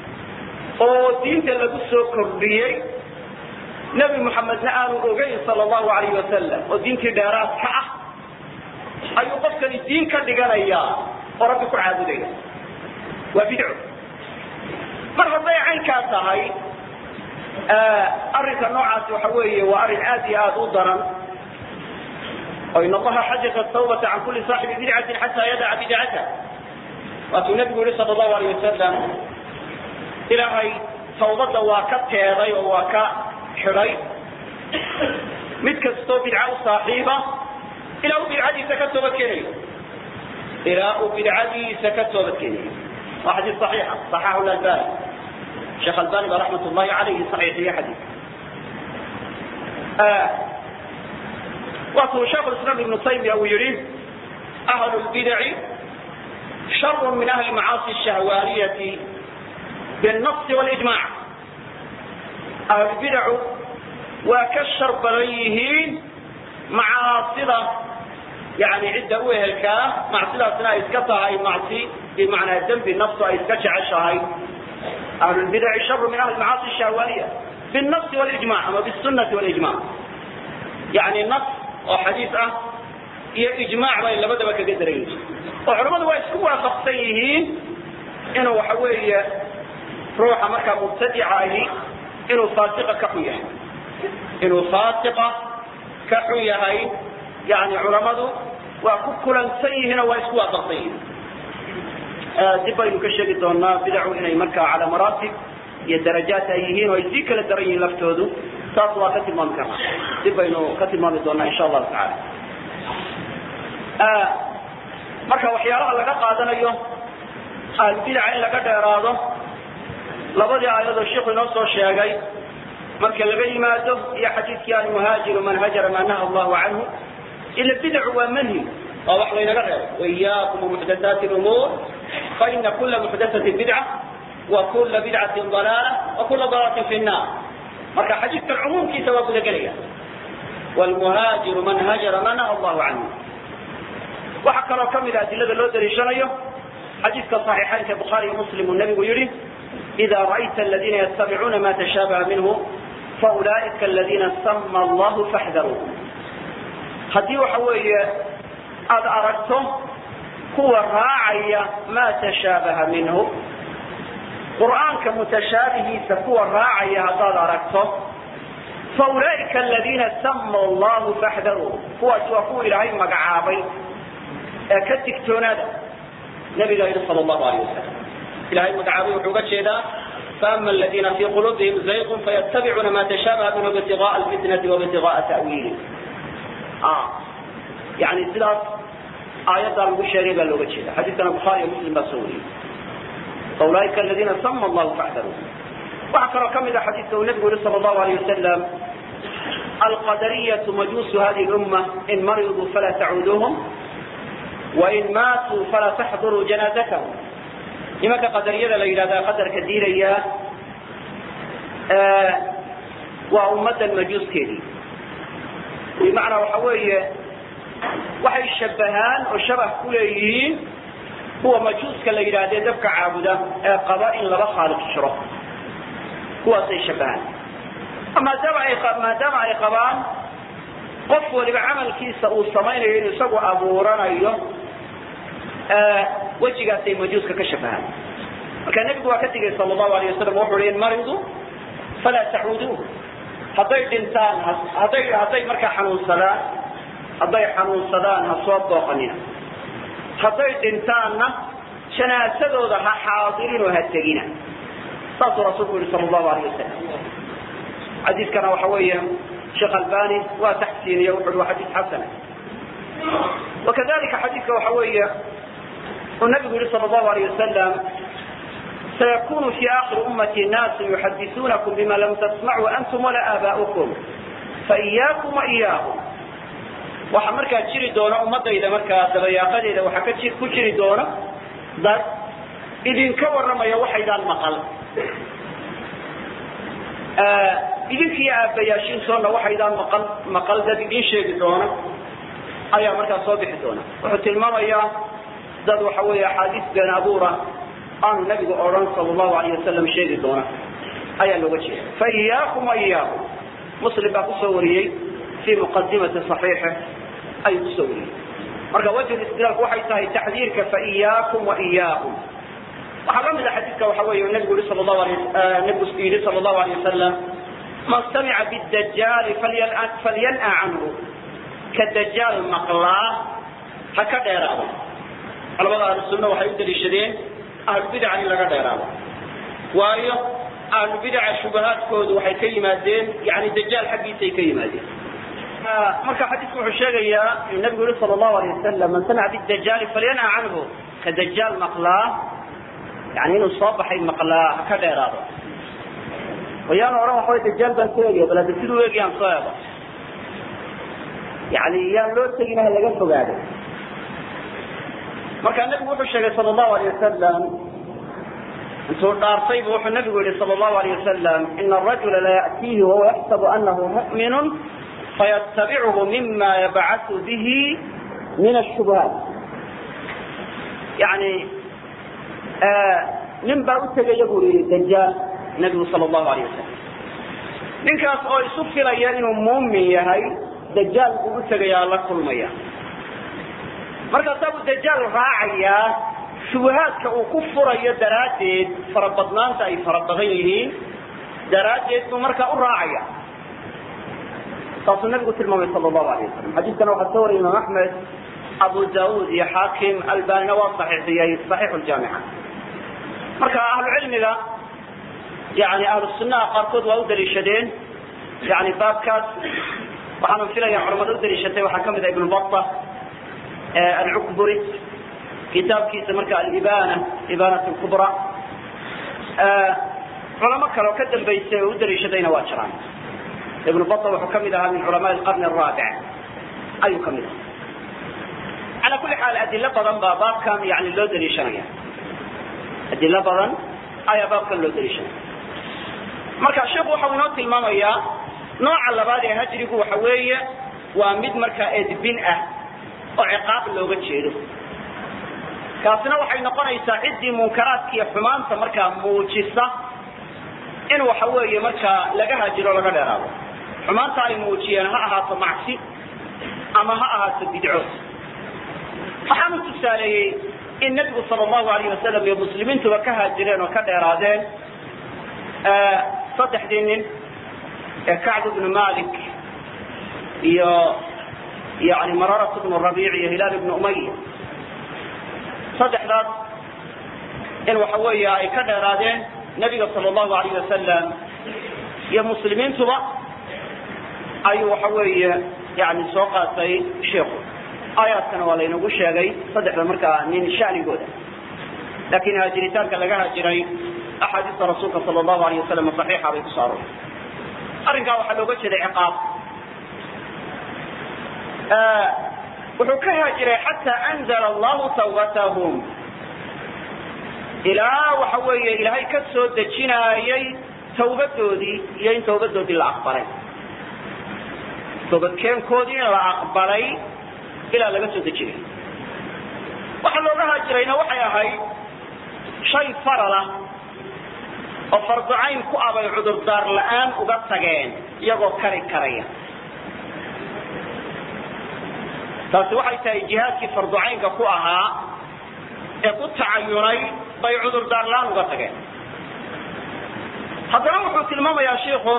oo diinta lagu soo kordhiyey nebi maxamedna aanu ogeyn sala allahu alayh wasalam oo diintii dheeraad ka ah ayuu qofkani diin ka dhiganayaa oo rabbi ku caabudaya waa bidco mar hadday caynkaa tahay arrinka noocaasi waxa weeye waa arrin aad iyo aad u daran oo in allaha xajaza tawbata can kuli saaxibi bidcatin xataa yadaca bidcata waatuu nabigu yihi sala allahu alayh wasalam ilaahay tawbadda waa ka teeday oo waa ka xidhay mid kastoo bidca u saaxiiba ilaa uu bidcadiisa ka toobad keenayo ilaa uu bidcadiisa ka toobad keenayo waa xadiis صaxiixa صaxaxu lalbani sheekh albani ba raxmat ullahi alayhi saxiixiye xadiis waatuu sheekh islam ibnu taymiya uu yihi ahlu lbidaci sharu min ahli macaasi shahwaaniyati biالnasi wاlijmac ahlulbidacu waa ka shar badan yihiin macaasida yani cidda u ehelkaa macsidaasna ay iska tahay macsi bimacnaa dembi naftu ay iska jeceshahay ahlulbidaci sharu min ahli macaasi shahwaaniya biالnasi wاlijmac ama bisunati wاlijmac yani nas oo xadiis ah iyo ijmac bay labadaba kaga daraysa oo culamadu waa isku waafaqsan yihiin inuu waxa weeye ruuxa markaa mubtadica ahi inuu faasiqa ka xun yahay inuu faasiqa ka xun yahay yani culamadu waa ku kulansan yihiin oo waa isku waafaqsan yihiin dib baynu ka sheegi doonaa bidacu inay markaa calaa maraatib iyo darajaat ay yihiin oo ay sii kala daran yihiin laftoodu taas waa ka tilmaami karnaa dib baynu ka tilmaami doonaa insha allahu tacaala marka waxyaalaha laga qaadanayo ahlbidaca in laga dheeraado labadii aayadoo sheikhu inoo soo sheegay marka laga yimaado iyo xadiidkii almuhaajiru man hajara ma naha allahu canhu ila bidacu waa manhi waa wax laynaga reebo waiyaakum muxdathaati lumuur faina kula muxdathatin bidca wa kula bidcatin dalaala wa kula dalaalatin fi nnar marka xadiidkan cumuumkiisa waa gudagelaya wlmuhaajiru man hajara ma naha allahu canhu waxaa kaloo kamid a adilada loo daliishanayo xadiidka صaxiixaynka bukhaari muslim uu nabigu yihi إida ra'ayta aladina ytabicuuna ma tashaabaha minhu faulaئika aladina sama allahu faxdaruu haddii waxa weeye aada aragto kuwa raacaya ma tashaabaha minhu qur'aanka mutashaabihiisa kuwa raacaya haddaad aragto faulaئika aladina sama allahu faxdaruu kuwaas waa kuwa ilaahay magacaabay ee ka digtoonaada nabigaa yidhi sal allahu alayh wasalam ilahay magacaabay wuxuu uga jeedaa faama aladiina fii quluubihim zayqun fayattabicuuna ma tashaabaha minhu ibtigaءa alfitnati wabtigaءa ta'wiili yani sidaas aayaddaa lagu sheegay baa looga jeeda xadiiskana bukhaari iyo muslim baa soo wariyey faulaaika aladiina sama allahu facdaruu waxaa kaloo ka mid a xadiiska uu nabigu yihi sal allahu alayh wasalam alqadariyatu majuusu hadihi lumma in mariduu falaa tacuuduuhum wain maatuu falaa taxduruu janaazatahum nimanka qadariyada la yidhahda qadarka diinaya waa ummaddan majuuskeedii bimacnaa waxa weeye waxay shabahaan oo shabah ku leeyihiin kuwa majuuska la yidhaahdee dabka caabuda ee qaba in laba khaaliq jiro kuwaasay shabahaan maadaama ay maadaama ay qabaan qof waliba camalkiisa uu samaynayo inuu isagu abuuranayo wejigaasay majuuska ka shabahaan marka nebigu waa ka digay sal allahu alayh wasalam wuxu uhi in maridu falaa tacuuduuh hadday dhintaan hadday hadday markaa xanuunsadaan hadday xanuunsadaan ha soo booqanina hadday dhintaanna janaasadooda ha xaadirinoo ha tegina saasuu rasuulku yihi sal allahu alayh wasalam xadiiskana waxa weeye sheekh albani waa taxsiiniye wuxu uhi waa xadiis xasana wakadalika xadiiska waxa weeye uu nabigu yihi sal allahu alayh wasalam sayakunu fi akhiri ummati naasu yuxadisuunakum bima lam tasmacuu antum walaa aabaa'ukum faiyaakum wa iyaahum waxaa markaa jiri doona ummadayda markaa dabayaaqadeeda waxaa ka ji ku jiri doona dad idinka warramaya waxaydaan maqal idinkiiyo aabbayaashiintoona waxaydaan maqal maqal dad idin sheegi doona ayaa markaa soo bixi doona wuxuu tilmaamayaa dad waxa weeye axaadiis been abuura aanu nabigu odhan sal allahu alayh wasalam sheegi doona ayaa looga jeeda faiyaakum wa iyaakum muslim baa kusoo wariyey fi muqadimati صaxiixi ayuu kusoo wariyey marka wajh istidlaalku waxay tahay taxdiirka faiyaakum wa iyaahum waxaa ka mid a xadiiska waxa weeye nabigu yihi sal allahu alay nabigu yidhi sal allahu alayh wasalam man samica bidajaali falyan'a canhu ka dajaal maqlaa ha ka dheeraado culamada ahlusunna waxay u daliishadeen ahlubidaca in laga dheeraado waayo ahlubidaca shubahaadkoodu waxay ka yimaadeen yani dajaal xaggiisay ka yimaadeen marka xadiisku wuxuu sheegayaa inuu nabigu yihi sal allahu alay wasalam man samica bidajaali falyan'a canhu ka dajaal maqlaa yani inuu soo baxay maqlaa ha ka dheeraado wayaanu odhan waxaway dajaal baan ku eegaya bal hadda siduu eegayaan soo eego yani yaan loo tegin ha laga fogaado marka nabigu wuxuu sheegay sal allahu alayh wasalam intuu dhaartaybu wuxuu nabigu yihi sal allahu alayh wasalam ina arajula la ya'tiihi wahuwa yaxsabu anahu mu'minu fayatabichu mima yabcasu bihi min ashubuhaat yani nin baa u tegaya buu yihi dajaal nabigu sal allahu alayh wasalam ninkaas oo isu filaya inuu muumin yahay dajaal buu u tegayaa la kulmaya markaasaa buu dajaal raacayaa shubahaadka uu ku furayo daraaddeed farabadnaanta ay fara badan yihiin daraaddeed buu markaa u raacaya saasuu nabigu tilmaamay sal allahu alayh wasalam xadiiskana waxaa soo wariyay imaam axmed abu daud iyo xaakim albanina waa saxiixiyey saxiixu ljaamica marka ahlu cilmiga yani ahlu sunnaha qaarkood waa u daliishadeen yani baabkaas waxaana filaya culamada u daliishatay waxaa kamid ah ibnu bata alcukburi kitaabkiisa marka alibana ibanat lkubra culamo kale oo ka dambaysay oo u daliishadayna waa jiraan ibnu bata wuxuu kamid ahaa min culamaء alqarni araabic ayuu kamid ahaa ala kuli xaal adilo badan baa baabkan yani loo daliishanaya adilo badan ayaa baabkan loo daliishanaya marka sheikhu waxau inoo tilmaamayaa nooca labaad ee hajrigu waxa weeye waa mid markaa edbin ah oo ciqaab looga jeedo kaasina waxay noqonaysaa ciddii munkaraadka iyo xumaanta markaa muujisa in waxa weeye markaa laga hajiro laga dheeraado xumaanta ay muujiyeen ha ahaato macsi ama ha ahaato bidco waxaanu tusaaleeyey in nebigu sal allahu alayh wasalam iyo muslimiintuba ka haajireen oo ka dheeraadeen saddexdii nin ee kacb ibnu malik iyo yani mararat bnu rabiic iyo hilaal ibnu umaya saddexdaas in waxa weeye ay ka dheeraadeen nebiga sala allahu alayh wasalam iyo muslimiintuba ayuu waxa weeye yani soo qaatay sheikhu aayaadkana waa laynagu sheegay saddexda markaa nin shanigooda laakiin haajiritaanka laga haajiray axaadiista rasuulka sala allahu alayh wasalam saxiixa bay kusoo aroortay arrinkaa waxaa looga jeeday ciqaab wuxuu ka haajiray xataa anzala allahu tawbatahum ilaa waxa weeye ilaahay ka soo dejinaayay tawbadoodii iyo in tawbadoodii la aqbalay toobadkeenkoodii in la aqbalay ilaa laga soo dejinay waxa looga haajirayna waxay ahayd shay faralah oo farducayn ku abay cudurdaar la-aan uga tageen iyagoo kari karaya taasi waxay tahay jihaadkii farducaynka ku ahaa ee ku tacayunay bay cudurdaar la-aan uga tageen haddana wuxuu tilmaamayaa shiiku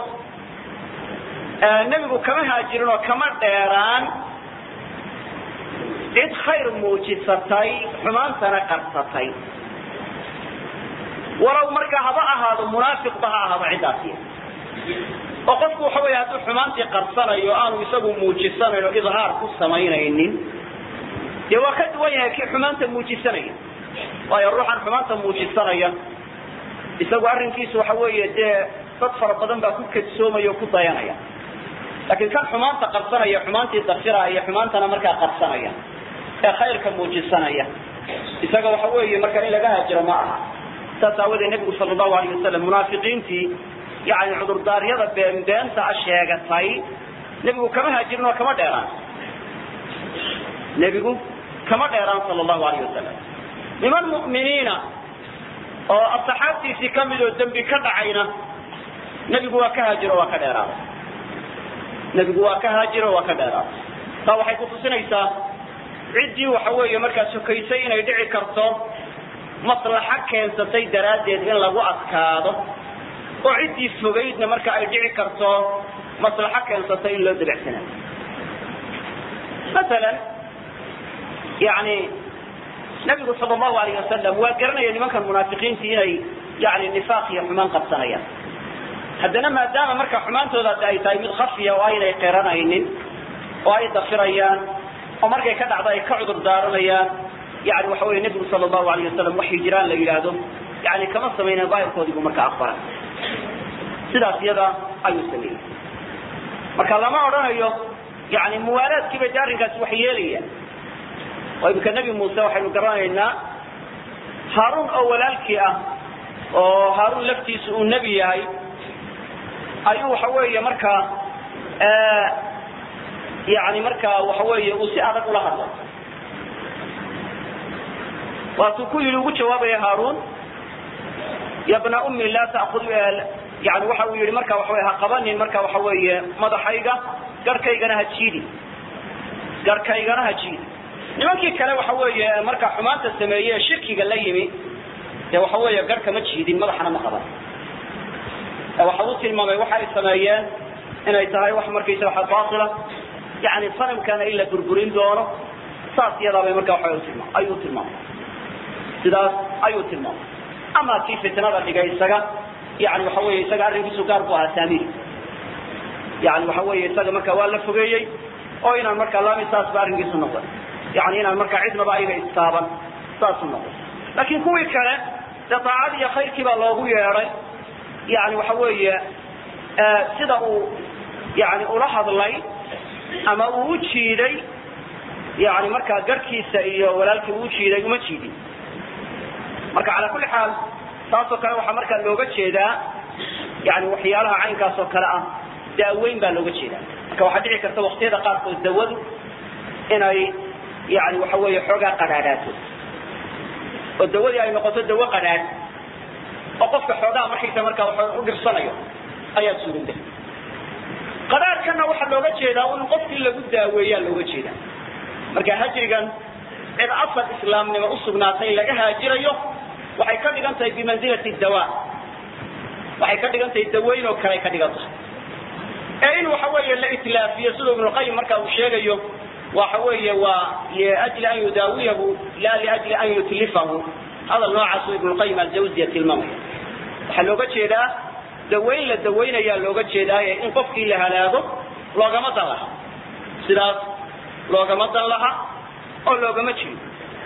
nebigu kama haajirin oo kama dheeraan cid khayr muujisatay xumaantana qarsatay walow markaa haba ahaado munaafiqba ha ahaado ciddaasi oo qofku waxa wey hadduu xumaantii qarsanayo aanu isagu muujisanayn oo idhaar ku samaynaynin dee waa ka duwan yahay kii xumaanta muujisanaya waayo ruuxan xumaanta muujisanaya isagu arrinkiisu waxa weeye dee dad fara badan baa ku kadsoomaya oo ku dayanaya laakiin kan xumaanta qarsanaya xumaantii dafiraya xumaantana markaa qarsanaya ee khayrka muujisanaya isaga waxa weeye marka in laga haajiro ma aha saas aawadee nebigu sala allahu alayh wasalam munaafiqiintii yani cudurdaaryada beenbeenta a sheegatay nebigu kama haajirin oo kama dheeraan nebigu kama dheeraan sala allahu alayh wasalam niman mu'miniina oo asxaabtiisii ka mid oo dembi ka dhacayna nebigu waa ka haajiro waa ka dheeraaday nebigu waa ka haajiro waa ka dheeraaday taa waxay kutusinaysaa ciddii waxa weeye markaa sokaysay inay dhici karto maslaxo keensatay daraaddeed in lagu adkaado oo ciddii fogaydna marka ay dhici karto maslaxo keensatay in loo dabecsanayo masalan yani nabigu sala allahu alayh wasalam waa garanaya nimankan munaafiqiintii inay yani nifaaq iyo xumaan qabsanayaan haddana maadaama marka xumaantoodaasi ay tahay mid khafiya oo aynay qiranaynin oo ay dafirayaan oo markay ka dhacdo ay ka cudur daaranayaan yani waxa wey nebigu sala allahu alayh wasalam wax hijiraan la yidhaahdo yani kama samayna daahirkoodiibu marka aqbalay sidaas iyada ayuu sameeyey marka lama odhanayo yani muwaalaadkiiba de arrinkaasi wax yeelaya oo imika nebi muuse waxaynu garanaynaa haaruun oo walaalkii ah oo haaruun laftiisu uu nebi yahay ayuu waxa weeye markaa yani markaa waxa weeye uu si adag ula hadlay waatuu ku yidhi ugu jawaabaya haaruun ya bna ummi laa takud yani waxa uu yihi marka waxa wey ha qabanin marka waxa weeye madaxayga garhkaygana ha jiidi garhkaygana ha jiidi nimankii kale waxa weeye marka xumaanta sameeye ee shirkiga la yimi dee waxa weeye garhka ma jiidin madaxana ma qaban waxa uu tilmaamay waxa ay sameeyeen inay tahay wax markaysa waxa baatila yani sanamkana in la burburin doono saas iyadaabay marka waxa tilmaam ayuu tilmaamay sidaas ayuu tilmaamay ama kii fitnada dhigay isaga yani waxa weeye isaga arrinkiisu gaar bu ahaa saamiri yani waxa weeye isaga marka waa la fogeeyey oo inaan marka lami saas ba arrinkiisu noqon yani inaan marka cidnaba ayaga istaaban saasu noqon laakiin kuwii kale dee daacad iyo khayrkii baa loogu yeedhay yani waxa weeye sida uu yani ula hadlay ama uu u jiiday yani markaa garhkiisa iyo walaalkii uu jiiday uma jiidin marka cala kulli xaal taasoo kale waxaa markaa looga jeedaa yani waxyaalaha caynkaas oo kale ah daaweyn baa looga jeedaa marka waxaa dhici karta waktiyada qaarkood dawadu inay yani waxa weeye xoogaa qadhaadhaato oo dawadii ay noqoto dawo qadhaadh oo qofka xoogaa markaysa markaa wa u dhirsanayo ayaa suurowda qadhaadhkana waxaa looga jeedaa in qofkii lagu daaweeyaa looga jeedaa marka hajrigan cid asal islaamnimo usugnaatay laga haajirayo waxay ka dhigan tahay bimanzilati dawa waxay ka dhigan tahay daweyn oo kale ay ka dhigan tahay ee in waxa weeye la itlaafiyo siduu ibnuqayim marka uu sheegayo waxa weeye waa liajli an yudaawiyahu la liajli an yutlifahu hadal noocaasuu ibnulqayim aljawziya tilmaamaya waxaa looga jeedaa dawayn la dawaynayaa looga jeedaaye in qofkii la halaago loogama dan laha sidaas loogama dan laha oo loogama jeedo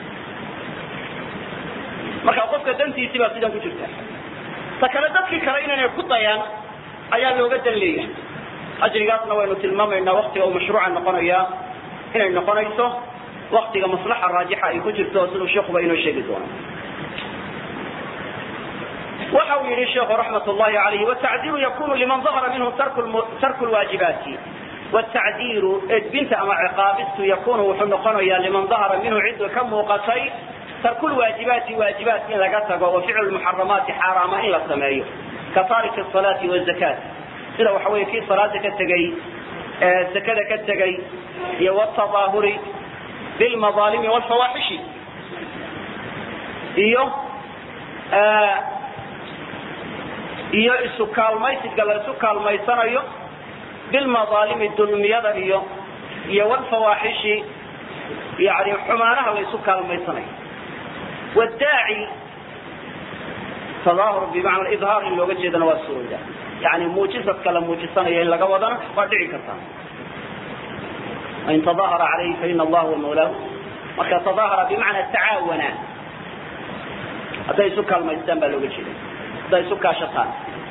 marka qofka dantiisii baa sidan ku jirta ta kale dadkii kale inaynay ku dayaan ayaa looga dan leeyahay ajrigaasna waynu tilmaamaynaa waktiga uu mashruuca noqonaya inay noqonayso waktiga maslaxa raajixa ay ku jirto siduu sheikuba inoo sheegi doono waxa uu yihi sheikhu raxmat llahi alayhi wtacdiiru yakunu liman dahara minhu tarku lwaajibaati wtacdiiru edbinta ama ciqaabistu yakunu wuxuu noqonayaa liman dahara minhu cidda ka muuqatay tarku lwaajibaati waajibaat in laga tago wa ficlu lmuxaramaati xaaraama in la sameeyo ka taariki asalaati wazakaat sida waxa weye kii salaada ka tegey zakada ka tegey iyo wtadaahuri bilmadaalimi wlfawaaxishi iyo iyo isu kaalmaysiga la isu kaalmaysanayo bilmadaalimi dulmiyada iyo iyo wlfawaaxishi yani xumaanaha la isu kaalmaysanayo wdaaci tadaahur bimacna idhaar in looga jeedana waa surooda yani muujisadka la muujisanayo in laga wadana waa dhici kartaa in tadaahara calayhi faina allah huwa mawlaahu marka tadaahara bimacna tacaawana hadday isu kaalmaystaan baa looga jeeda hadday isu kaashataan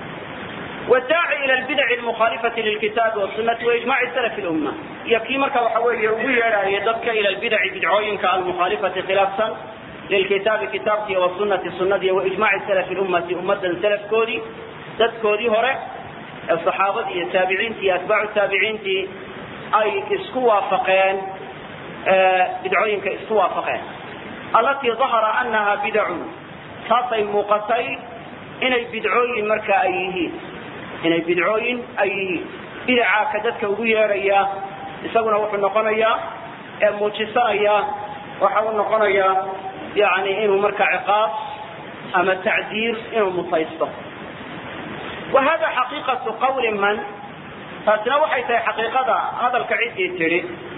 wdaaci ila lbidaci lmukhaalifati lilkitaabi wasunati waijmaci salafi lumma iyo kii marka waxa weeye ugu yeedhaayo dadka ila lbidaci bidcooyinka almukhaalifati khilaafsan lilkitaabi kitaabkii wasunati sunadii waijmaci salafi lummati ummadan salafkoodii dadkoodii hore ee saxaabadii iyo taabiciintii iyo atbaacu taabiciintii ay isku waafaqeen bidcooyinka isku waafaqeen allatii dahara anaha bidacun taasay muuqatay inay bidcooyin marka ay yihiin inay bidcooyin ay yihiin bidacaa ka dadka ugu yeedhaya isaguna wuxuu noqonayaa ee muujisanaya waxa uu noqonayaa yani inuu marka ciqaab ama tacdiir inuu mutaysto wa hada xaqiiqatu qawli man taasina waxay tahay xaqiiqada hadalka ciddii tidhi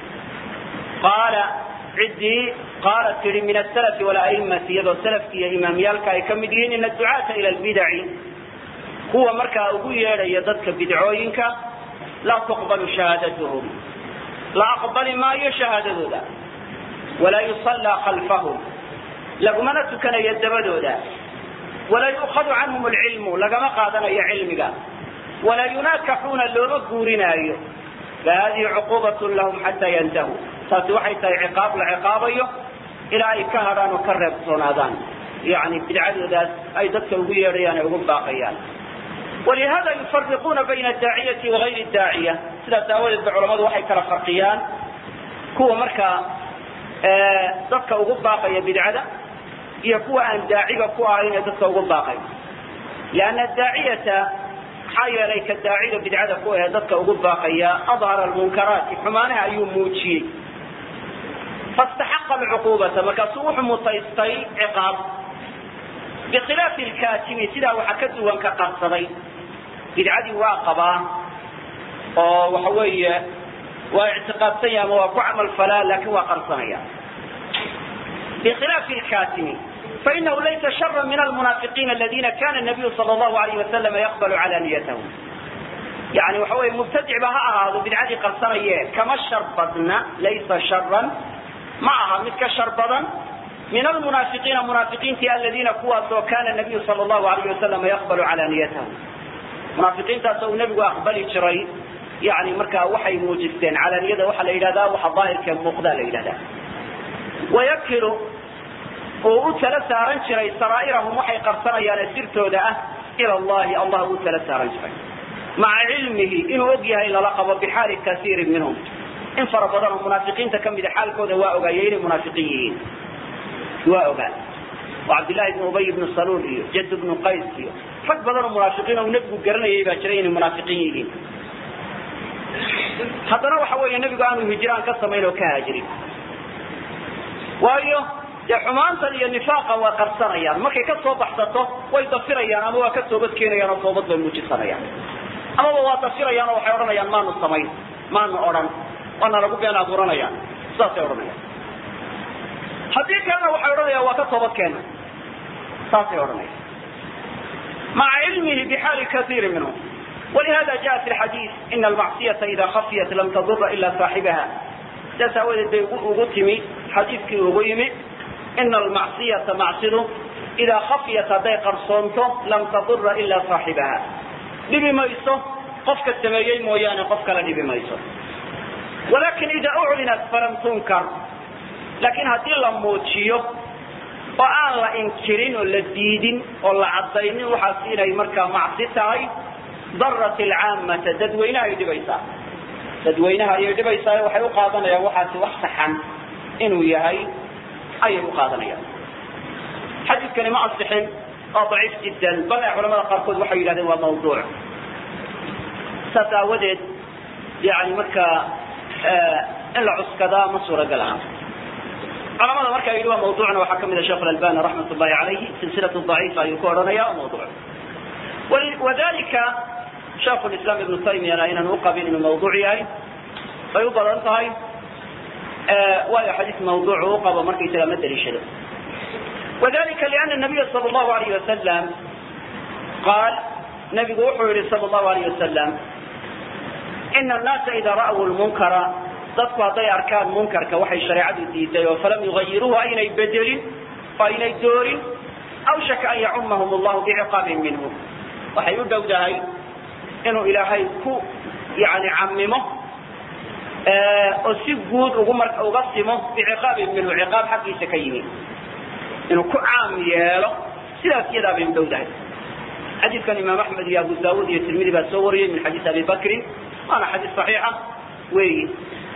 qaala ciddii qaala tidhi min asalafi walaimati iyadoo salafki iyo imaamyaalka ay ka mid yihiin ina ducaata ila lbidaci kuwa markaa ugu yeedhaya dadka bidcooyinka laa tuqbalu shahaadatuhum la aqbali maayo shahaadadooda walaa yusallaa khalfahum lagumana tukanayo dabadooda walaa yu'khadu canhum alcilmu lagama qaadanayo cilmiga walaa yunaakaxuuna looma guurinaayo fahadihi cuquubatun lahum xataa yantahuu taasi waxay tahay ciqaab la ciqaabayo ilaa ay ka hadhaan oo ka reebtoonaadaan yani bidcadoodaas ay dadka ugu yeedhayaan ay ugu baaqayaan walihada yufariquuna bayna adaaciyati wagayri daaciya sidaas aawadeed ba culamadu waxay kala farqiyaan kuwa markaa dadka ugu baaqaya bidcada iyo kuwa aan daaciga ku ahayn ee dadka ugu baaqay lianna daaciyata maxaa yeelay ka daaciga bidcada ku ahe dadka ugu baaqaya adhara almunkaraati xumaanaha ayuu muujiyey fastaxaqa alcuquubata markaasuu wuxuu mutaystay ciqaab bikhilaafi lkaatimi sidaa waxa ka duwan ka qarsaday bidcadii waa qabaa oo waxa weeye waa ictiqaadsanya ama waa ku camal falaa laakin waa qarsanaya bikhilaafi lkaatimi fainahu laysa shara min almunaafiqiina aladina kana nabiyu sal llahu alayh wasalama yaqbalu calaniyatahum yani waxa weye mubtadic ba ha ahaado bidcadii qarsanaye kama shar badna laysa sharan ma aha mid ka shar badan min almunaafiqiina munaafiqiintii aladiina kuwaasoo kana nabiyu sal llahu alayh wasalama yaqbalu calaniyatahum munaafiqiintaasoo uu nebigu aqbali jiray yani markaa waxay muujisteen calaniyada waxaa la yidhahdaa waxa daahirkee muuqdaa la yidhahdaa wayakilu uu u tala saaran jiray saraa'irahum waxay qarsanayaane sirtooda ah ila allahi allah uu tala saaran jiray maca cilmihi inuu og yahay lala qabo bixaali kasiirin minhum in fara badan oo munaafiqiinta ka mida xaalkooda waa ogaayay inay munaafiqiin yihiin waa ogaa oo cabdillahi ibnu ubay ibnu saluul iyo jad ibnu qays iyo rag badan oo munaafiqiin oo nebigu garanayay baa jiray inay munaafiqiin yihiin haddana waxa weeye nebigu aanu hijraan ka samayn oo ka haajirin waayo dee xumaantan iyo nifaaqa waa qarsanayaan markay ka soo baxsato way dafirayaan ama waa ka toobad keenayaan oo toobad bay muujisanayaan amaba waa dafirayaan oo waxay odhanayaan maanu samayn maanu odhan waana lagu been abuuranayaan sidaasay odhanayaan haddii kalena waxay odhanayaan waa ka toobad keena saasay odhanaya maca cilmihi bixaali kaiiri minhum walihada jaa fi lxadiis ina almacsiyata ida khafiyat lam tadura ila saaxibaha sidaas aawadeed bay ugu timi xadiiskii ugu yimi ina almacsiyata macsidu idaa khafiyat hadday qarsoonto lam tadura ila saaxibaha dhibi mayso qofka sameeyey mooyaane qof kala dhibi mayso walakin ida uclinat falam tunkar laakiin haddii la muujiyo oo aan la inkirin oo la diidin oo la caddaynin waxaas inay markaa macsi tahay darat alcaamata dadweynaha ay dhibaysaa dadweynaha ayay dhibaysaa waxay u qaadanayaan waxaasi wax saxan inuu yahay ayay u qaadanayaan xadiidkani ma asixin waa daciif jiddan bal ee culamada qaarkood waxay yidhahdeen waa mawduuc saas aawadeed yani markaa in la cuskadaa ma suuragal aha culamada markaa yidhi waa mawduucna waxaa kamid a sheekh albani raxmat ullahi alayhi silsilatu daciifa ayuu ku odhanaya waa mawduuc wadalika sheekhu islam ibnu taymiyana inaan uqabin inuu mawduuc yahay bay u badan tahay waayo xadiis mawduuc u qabo markaysaga ma daliishado wadalika liana nabiya sal allahu alayh wasalam qaal nabigu wuxuu yihi sal allahu alayh wasalam ina annaasa ida ra'w lmunkara dadku hadday arkaan munkarka waxay shareecadu diiday oo falam yugayiruuhu aynay bedelin oo aynay doorin awshaka an yacumahum allahu biciqaabin minhu waxay u dhowdahay inuu ilaahay ku yani camimo oo si guud ugu mar uga simo biciqaabin minhu ciqaab xaggiisa ka yimi inuu ku caam yeelo sidaas iyadaa bay u dhowdahay xadiidkan imaam axmed iyo abu daawud iyo tirmidi baa soo wariyey min xadiis abi bakrin waana xadiis saxiixa weeyi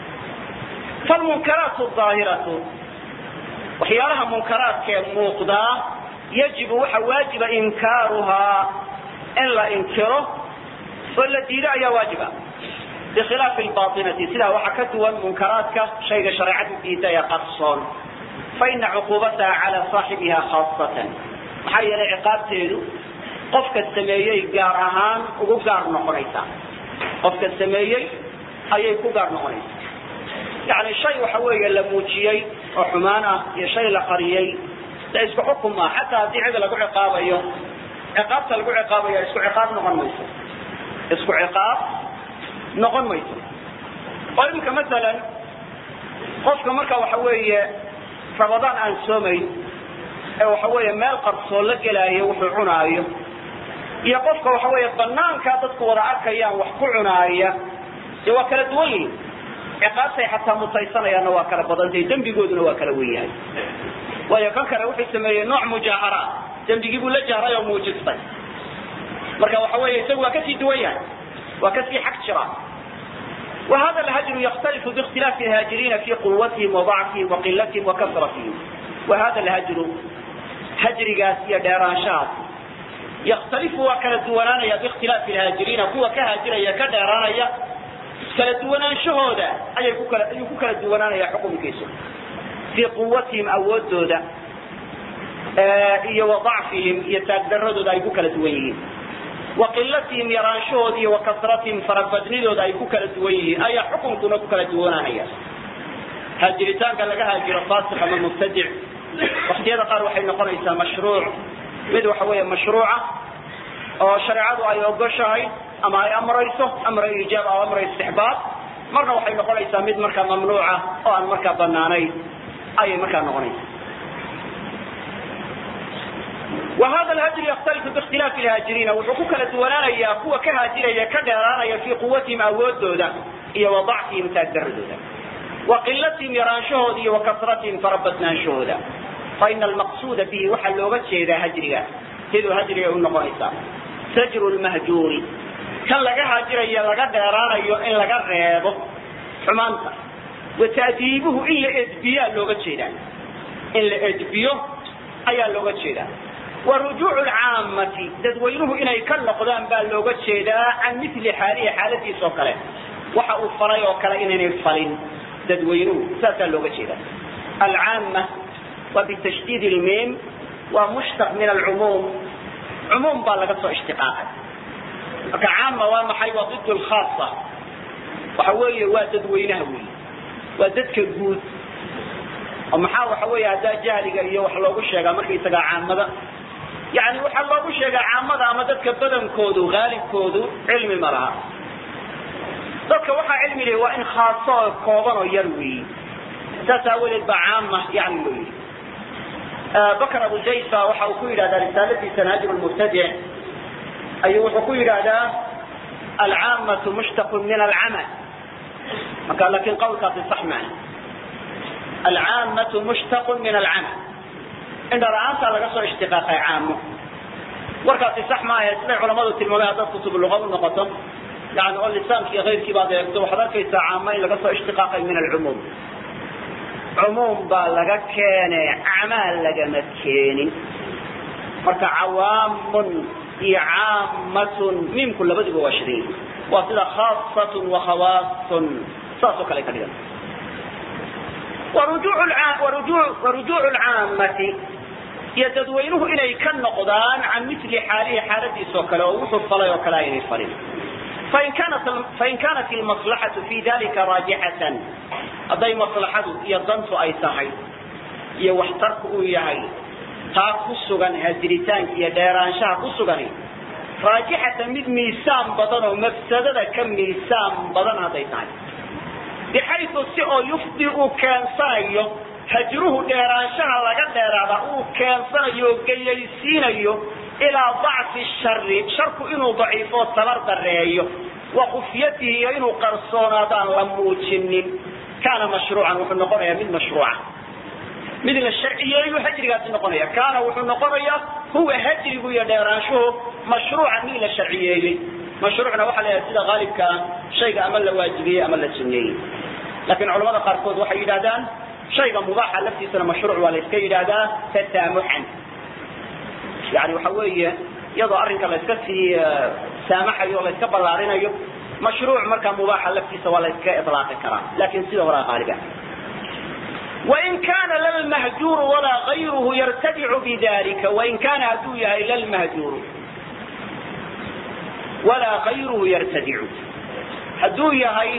falmunkaraat aahiratu waxyaalaha munkaraadkee muuqdaa yajibu waxa waajiba inkaaruhaa in la inkiro oo la diido ayaa waajiba bikhilaafi lbainati sidaa waxaa ka duwan munkaraadka shayga shareecadu diida ee qarsoon faina cuquubataha cala saaxibiha khaasatan maxaa yeelay ciqaabteedu qofka sameeyey gaar ahaan ugu gaar noqonaysaa qofka sameeyey ayay ku gaar noqonaysaa yani shay waxa weeye la muujiyey oo xumaan ah iyo shay la qariyey de isku xukum ah xataa haddii cid lagu ciqaabayo ciqaabta lagu ciqaabaya isku ciqaab noqon mayso isku ciqaab noqon mayso oo imika masalan qofka marka waxa weeye ramadaan aan soomayn ee waxa weeye meel qarsoon la gelaayo wuxuu cunaayo iyo qofka waxa weeye banaankaa dadku wada arkayaan wax ku cunaaya dee waa kala duwan yihin ciqaabtay xataa mutaysanayaanna waa kala badantay dembigooduna waa kala wen yahay waayo kan kale wuxuu sameeyey nooc mujaahara dembigii buu la jahray oo muujistay marka waxa weeye isagu waa kasii duwan yahay waa kasii xag jira وhada الhجر ykتلف باkتiلاaف الhاaجiريiنa في quوatهم وضعفهم وqilatهم وkثرatهم وhada الhجر hجrigaas iyo dheeraanshahaas ykتalifu waa kala duwanaanaya باkتiلاaف الhاaجiريiنa kuwa ka haajiraya ka dheeraanaya kala duwanaanshahooda ayay ku kala ayuu ku kala duwanaanaya xukunkiisu fii quwatihim awoodooda iyo وضacfihim iyo taagdaradooda ay ku kala duwan yihiin waqilatihim yaraanshahooda iyo wakasratihim farabadnidooda ay ku kala duwan yihiin ayaa xukunkuna ku kala duwanaanaya haajiritaanka laga haajiro faasiq ama mubtadic waktiyada qaar waxay noqonaysaa mashruuc mid waxa weeye mashruuca oo shareecadu ay ogoshahay ama ay amrayso amra iijaab aw amra istixbaab marna waxay noqonaysaa mid markaa mamnuuca oo aan markaa banaanayn ayay markaa noqonaysaa وhada الhجر ykتلف باkتiلاaف الhاaجiريiنa wuxuu ku kala duwanaanayaa kuwa ka haajiraya ka dheeraanaya fii quwatihim awoodooda iyo وضacfihim taagdaradooda وqilatihim yaraanshahooda iyo وkasratihim farabadnaanshahooda faإna الmaqsuda bihi waxaa looga jeedaa hajriga siduu hajriga u noqonaysaa sajr الmahjuuri kan laga haajiraya laga dheeraanayo in laga reebo xumaanta وتأdiibuhu in la edbiyaa looga jeedaa in la edbiyo ayaa looga jeedaa warujuuc lcaamati dadweynuhu inay ka noqdaan baa looga jeedaa can mili xaalihi xaaladiis oo kale waxa uu falay oo kale inaynay falin dadweynuhu saasaa looga jeedaa alcaama waa bitashdiid lmiim waa mushtaq min alcumuum cumuum baa laga soo ishtiqaaqay marka caama waa maxay waa ضid lkhaasa waxa weeye waa dadweynaha weyi waa dadka guud oo maxaa waxa weeye haddaa jahliga iyo wax loogu sheegaa markaysagaa caamada yani waxaa loogu sheegaa caamada ama dadka badankoodu haalibkoodu cilmi ma laha dadka waxaa cilmi leh waa in khaaso oo kooban oo yar weeyi saas aawadeed baa caama yani loo yidhi bakr abu jaysa waxa uu ku yidhahdaa risaaladiisa naajib lmubtadic ayuu wuxuu ku yidhaahdaa alcaamatu mushtaqun min alcama marka lakin qawlkaasi sax maaha alcaamatu mushtaqun min alcama indha la-aantaa laga soo ishtiqaaqay caamo warkaasi sax maaha siday culamadu tilmaamay haddaad kutub luqa u noqoto yani oo lisaanki iyo keyrkii baad eegto waxaad arkaysaa caamo in laga soo ishtiqaaqay min alcumuum cumuum baa laga keene acmaal lagama keenin marka cawaamun iyo caamatun miimku labaduba waa shiday waa sida khaasatun wa khawaasun saas oo kale ka dhigan warujuucu lcaamati iyo dadweynuhu inay ka noqdaan can mili xaalihi xaaladiisoo kale oo wuxuu falay oo kale aynay falin fain kanat ilmaslaxatu fi dalika raajixatan hadday maslaxadu iyo dantu ay tahay iyo waxtarku uu yahay taa ku sugan hadiritaanka iyo dheeraanshaha ku sugani raajixatan mid miisaan badan oo mafsadada ka miisaan badan hadday tahay bixayu si oo yufdi uu keensanayo hajruhu dheeraanshaha laga dheeraada uu keensanayo oo geyaysiinayo ilaa dacfi shari sharku inuu daciifo tabar dareeyo wa khufyatihi iyo inuu qarsoonaadaan la muujinin kaana mashruucan wuxuu noqonayaa mid mashruuca mid la sharciyeeyu hajrigaasi noqonaya kaana wuxuu noqonayaa huwa hajrigu iyo dheeraanshuhu mashruucan mid la sharciyeeyey mashruucna waxaa la yidhaha sida haalibka ah shayga ama la waajibiyey ama la sunneeyey laakiin culamada qaarkood waxay yidhahdaan shayga mubaaxa laftiisana mashruuc waa la iska yidhaahdaa tasaamuxan yani waxa weeye iyadoo arrinka la iska sii saamaxayo o la iska ballaarinayo mashruuc markaa mubaaxa laftiisa waa la iska ilaaqi karaa lakin sida horaa qaaliga wain kana lalmahjuuru walaa gayruhu yartadicu bidalika wain kana hadduu yahay lalmahjuuru walaa gayruhu yartadicu hadduu yahay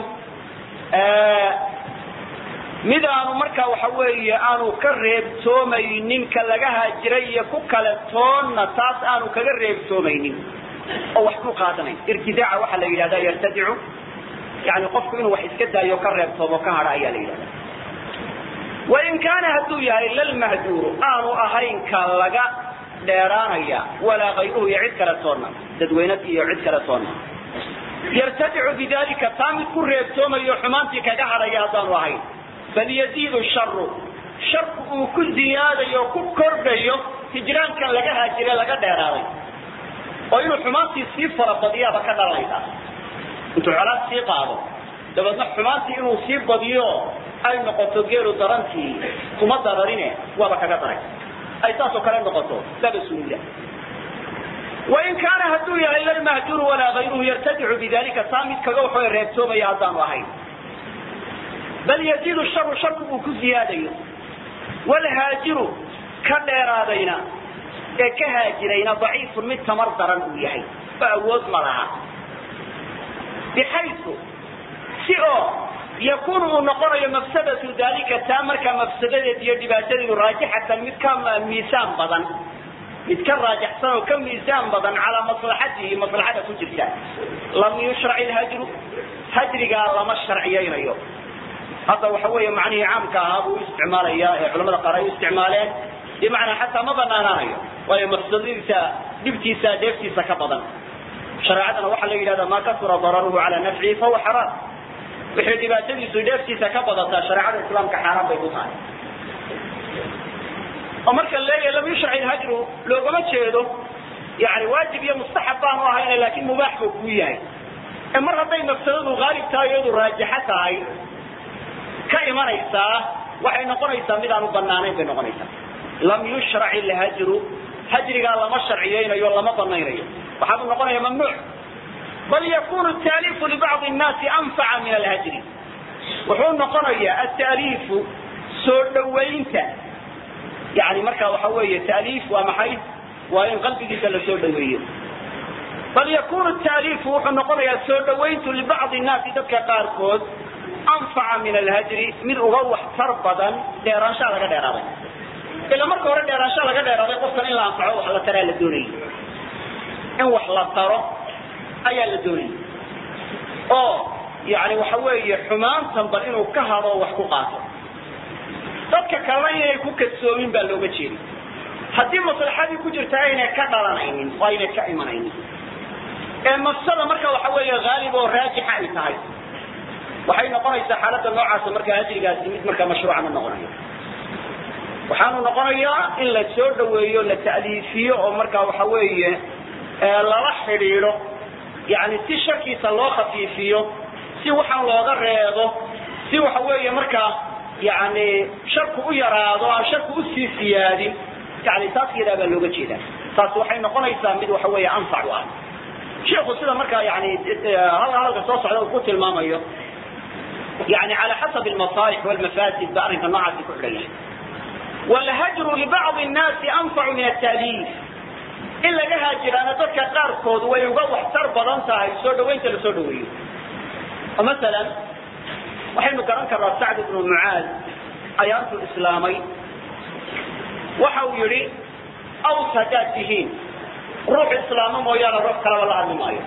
mid aanu markaa waxa weeye aanu ka reebtoomaynin ka laga haajiray iyo ku kale toonna taas aanu kaga reebtoomaynin oo wax ku qaadanayn irtidaaca waxaa la yidhahdaa yartadicu yani qofku inuu wax iska daayo ka reebtoomo ka hadha ayaa la yidhahdaa wain kaana hadduu yahay lalmahjuuru aanu ahayn ka laga dheeraanaya walaa kayruhu iyo cid kale toonna dadweynad iyo cid kale toonna yartadicu bidalika taa mid ku reebtoomayo xumaantii kaga hadhaya haddaanu ahayn bal yaziidu sharu sharku uu ku ziyaadayo o ku kordhayo hijraankan laga haajire laga dheeraaday oo inuu xumaantii sii farabadiyaaba ka dhalanaysaa intuu colaad sii qaado dabeedna xumaantii inuu sii badiyo ay noqoto geelu darantii kuma dararine waaba kaga daray ay saasoo kale noqoto laba suula wain kaana hadduu yahay lalmahjuuru walaa kayruhu yartadicu bidalika taa mid kaga waxo reebtoomaya haddaanu ahayn bal yaziidu sharu sharku uu ku ziyaadayo walhaajiru ka dheeraadayna ee ka haajirayna daciifun mid tamar daran uu yahay oo awood ma laha bixayu si oo yakunu uu noqonayo mafsadatu dalika taa markaa mafsadadeed iyo dhibaatadeedu raajixatan mid ka miisaan badan mid ka raajaxsan oo ka miisaan badan calaa maslaxatihi maslaxada ku jirta lam yushrac ilhajru hajrigaa lama sharciyaynayo hadda waxa weeye macnihii caamka ahaa buu isticmaalaya ee culamada qaar ay u isticmaaleen bimacnaa xataa ma banaanaanayo waayo mafsadadiisa dhibtiisa dheeftiisa ka badan shareecadana waxaa la yidhahda maa kasura dararuhu calaa nafcihi fahuwa xaraam wixii dhibaatadiisu dheeftiisa ka badataa shareecada islaamka xaaraan bay ku tahay oo marka leeyahay lam yushrac ilhajru loogama jeedo yani waajib iyo mustaxab baanu ahayna laakin mubaax buu kuu yahay ee mar hadday mafsadadu haalib tahay iyadu raajixo tahay ka imanaysaa waxay noqonaysaa mid aan u banaanayn bay noqonaysaa lam yushrac ilhajru hajrigaa lama sharciyeynayo lama banaynayo waxaa uu noqonaya mamnuuc bal yakunu taaliifu libacdi nnaasi anfaca min alhajri wuxuu noqonayaa ataaliifu soo dhawaynta yani marka waxa weeye taaliif waa maxay waa in qalbigiisa la soo dhaweeyo bal yakunu taaliifu wuxuu noqonayaa soo dhawayntu libacdi nnaasi dadka qaarkood anfaca min alhajri mid uga waxtar badan dheeraanshaa laga dheeraaday ila marka hore dheeraansha laga dheeraaday qofkan in la anfaco wax la taraa la doonayay in wax la taro ayaa la doonayay oo yani waxa weeye xumaantan bal inuu ka hado wax ku qaato dadka kalena inay ku kadsoomin baa looga jeeday haddii maslaxadii ku jirta aynay ka dhalanaynin oo aynay ka imanaynin ee mafsada marka waxa weeye haalib oo raajixa ay tahay waxay noqonaysaa xaaladda noocaasa markaa hajrigaasi mid markaa mashruuca ma noqonayo waxaanu noqonayaa in la soo dhaweeyo la ta'liifiyo oo markaa waxa weeye lala xidhiidho yani si sharkiisa loo khafiifiyo si waxaan looga reebo si waxa weeye markaa yani sharku u yaraado aan sharku usii siyaadin yani taas yadaa baa looga jeedaa taas waxay noqonaysaa mid waxa weeye anfac u ah sheikhu sida markaa yani hadalka soo socda uu ku tilmaamayo yani على حسب المصالح والمفاسد بأرنك النوعات كحرية والهجر لبعض الناس أنفع من التأليف إلا لها جيران ذلك قاركود ويقوح تربض انتهى يسود وين تلسود وين ومثلا وحين كران كرا سعد بن معاذ آيات الإسلامي وحاو يري أو سجاتهين روح إسلام مويانا روح كلا والله عن مايو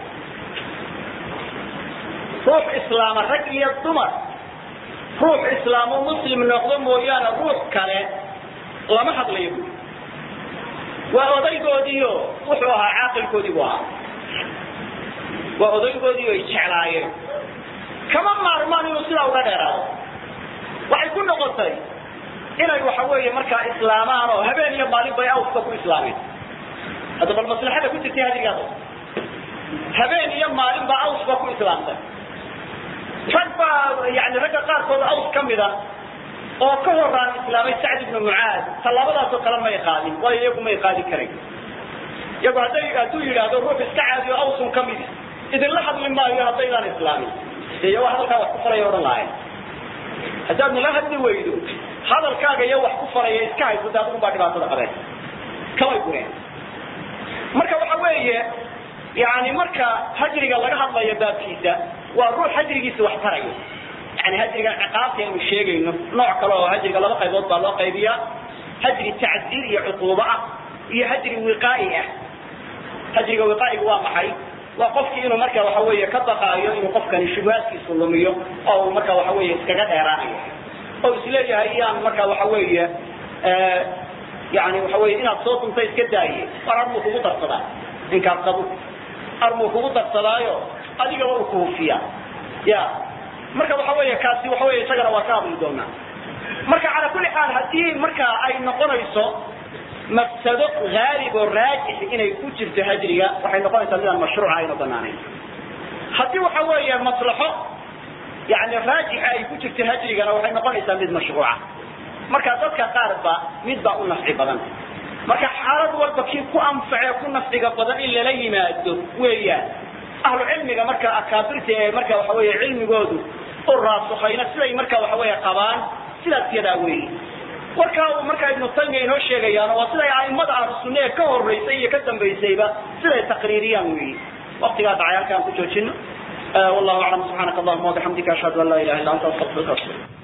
ruux islaama rag iyo dumar ruux islaamo muslim noqdo mooyaane ruux kale lama hadlayo bu waa odaygoodiio wuxuu ahaa caaqilkoodii buu ahaa waa odaygoodii ay jeclaayeen kama maarmaan inuu sidaa uga dheeraado waxay ku noqotay inay waxa weeye markaa islaamaan oo habeen iyo maalin bay awska ku islaameen hadda bal maslaxada ku jirtay hadrigaas habeen iyo maalin baa awsba ku islaamtay rag baa yani ragga qaarkood aws ka mida oo ka horaan islaamay sacd ibnu mucaad tallaabadaasoo kale may qaadin waayo iyagu may qaadi karayn iyagu hadday hadduu yidhaahdo ruux iska caadiyo awsun ka midi idinla hadli maayo haddaydaan islaamin de iyago hadalkaa wax ku faraya odhan lahayn haddaad nala hadli weydo hadalkaaga iyo wax ku faraya iska hayso de adigun baa dhibaatada qabeen kamay gureen marka waxa weeye yani marka hajriga laga hadlayo baabkiisa waa ruux hajrigiisa wax tarayo yani hajrigan ciqaabta aynu sheegayno nooc kale oo hajriga laba qaybood baa loo qaybiyaa hajri tacziir iyo cuquubo ah iyo hajri wiqaa'i ah hajriga wiqaa'iga waa maxay waa qofkii inuu marka waxa weeye ka baqaayo inuu qofkani shubahaadkiisu lumiyo oo uu marka waxa weeye iskaga dheeraanayo oo isleeyahay iyaan marka waxa weeye yani waxa weeye inaad soo duntay iska daaye war armuu kugu darsadaa inkaad qabo armuu kugu darsadaayo adigaba uu kuhufiya ya marka waxa weeye kaasi waxa weeye isagana waa ka hadli doonaa marka cala kulli xaal haddii marka ay noqonayso mafsado haalib oo raajix inay ku jirto hajriga waxay noqonaysaa midaan mashruuca ayna banaanayn haddii waxa weeye maslaxo yani raajixa ay ku jirto hajrigana waxay noqonaysaa mid mashruuca marka dadka qaar ba mid baa u nafci badan marka xaalad walba kii ku anfacee ku nafciga badan in lala yimaado weeyaan ahlu cilmiga marka akaabirta ee marka waxa weeye cilmigoodu u raasukhayna siday marka waxa weeye qabaan sidaas yadaa weeye warkaa uu markaa ibnu taymiya inoo sheegayaan waa siday a'immada ahlu sunna ee ka horeysay iyo ka dambaysayba siday taqriiriyaan weeye waqtigaa dhacay halkaan ku joojino wallahu aclam subxaanaka allahuma wabixamdika ashhadu an laa ilaha illa anta astaqfiruka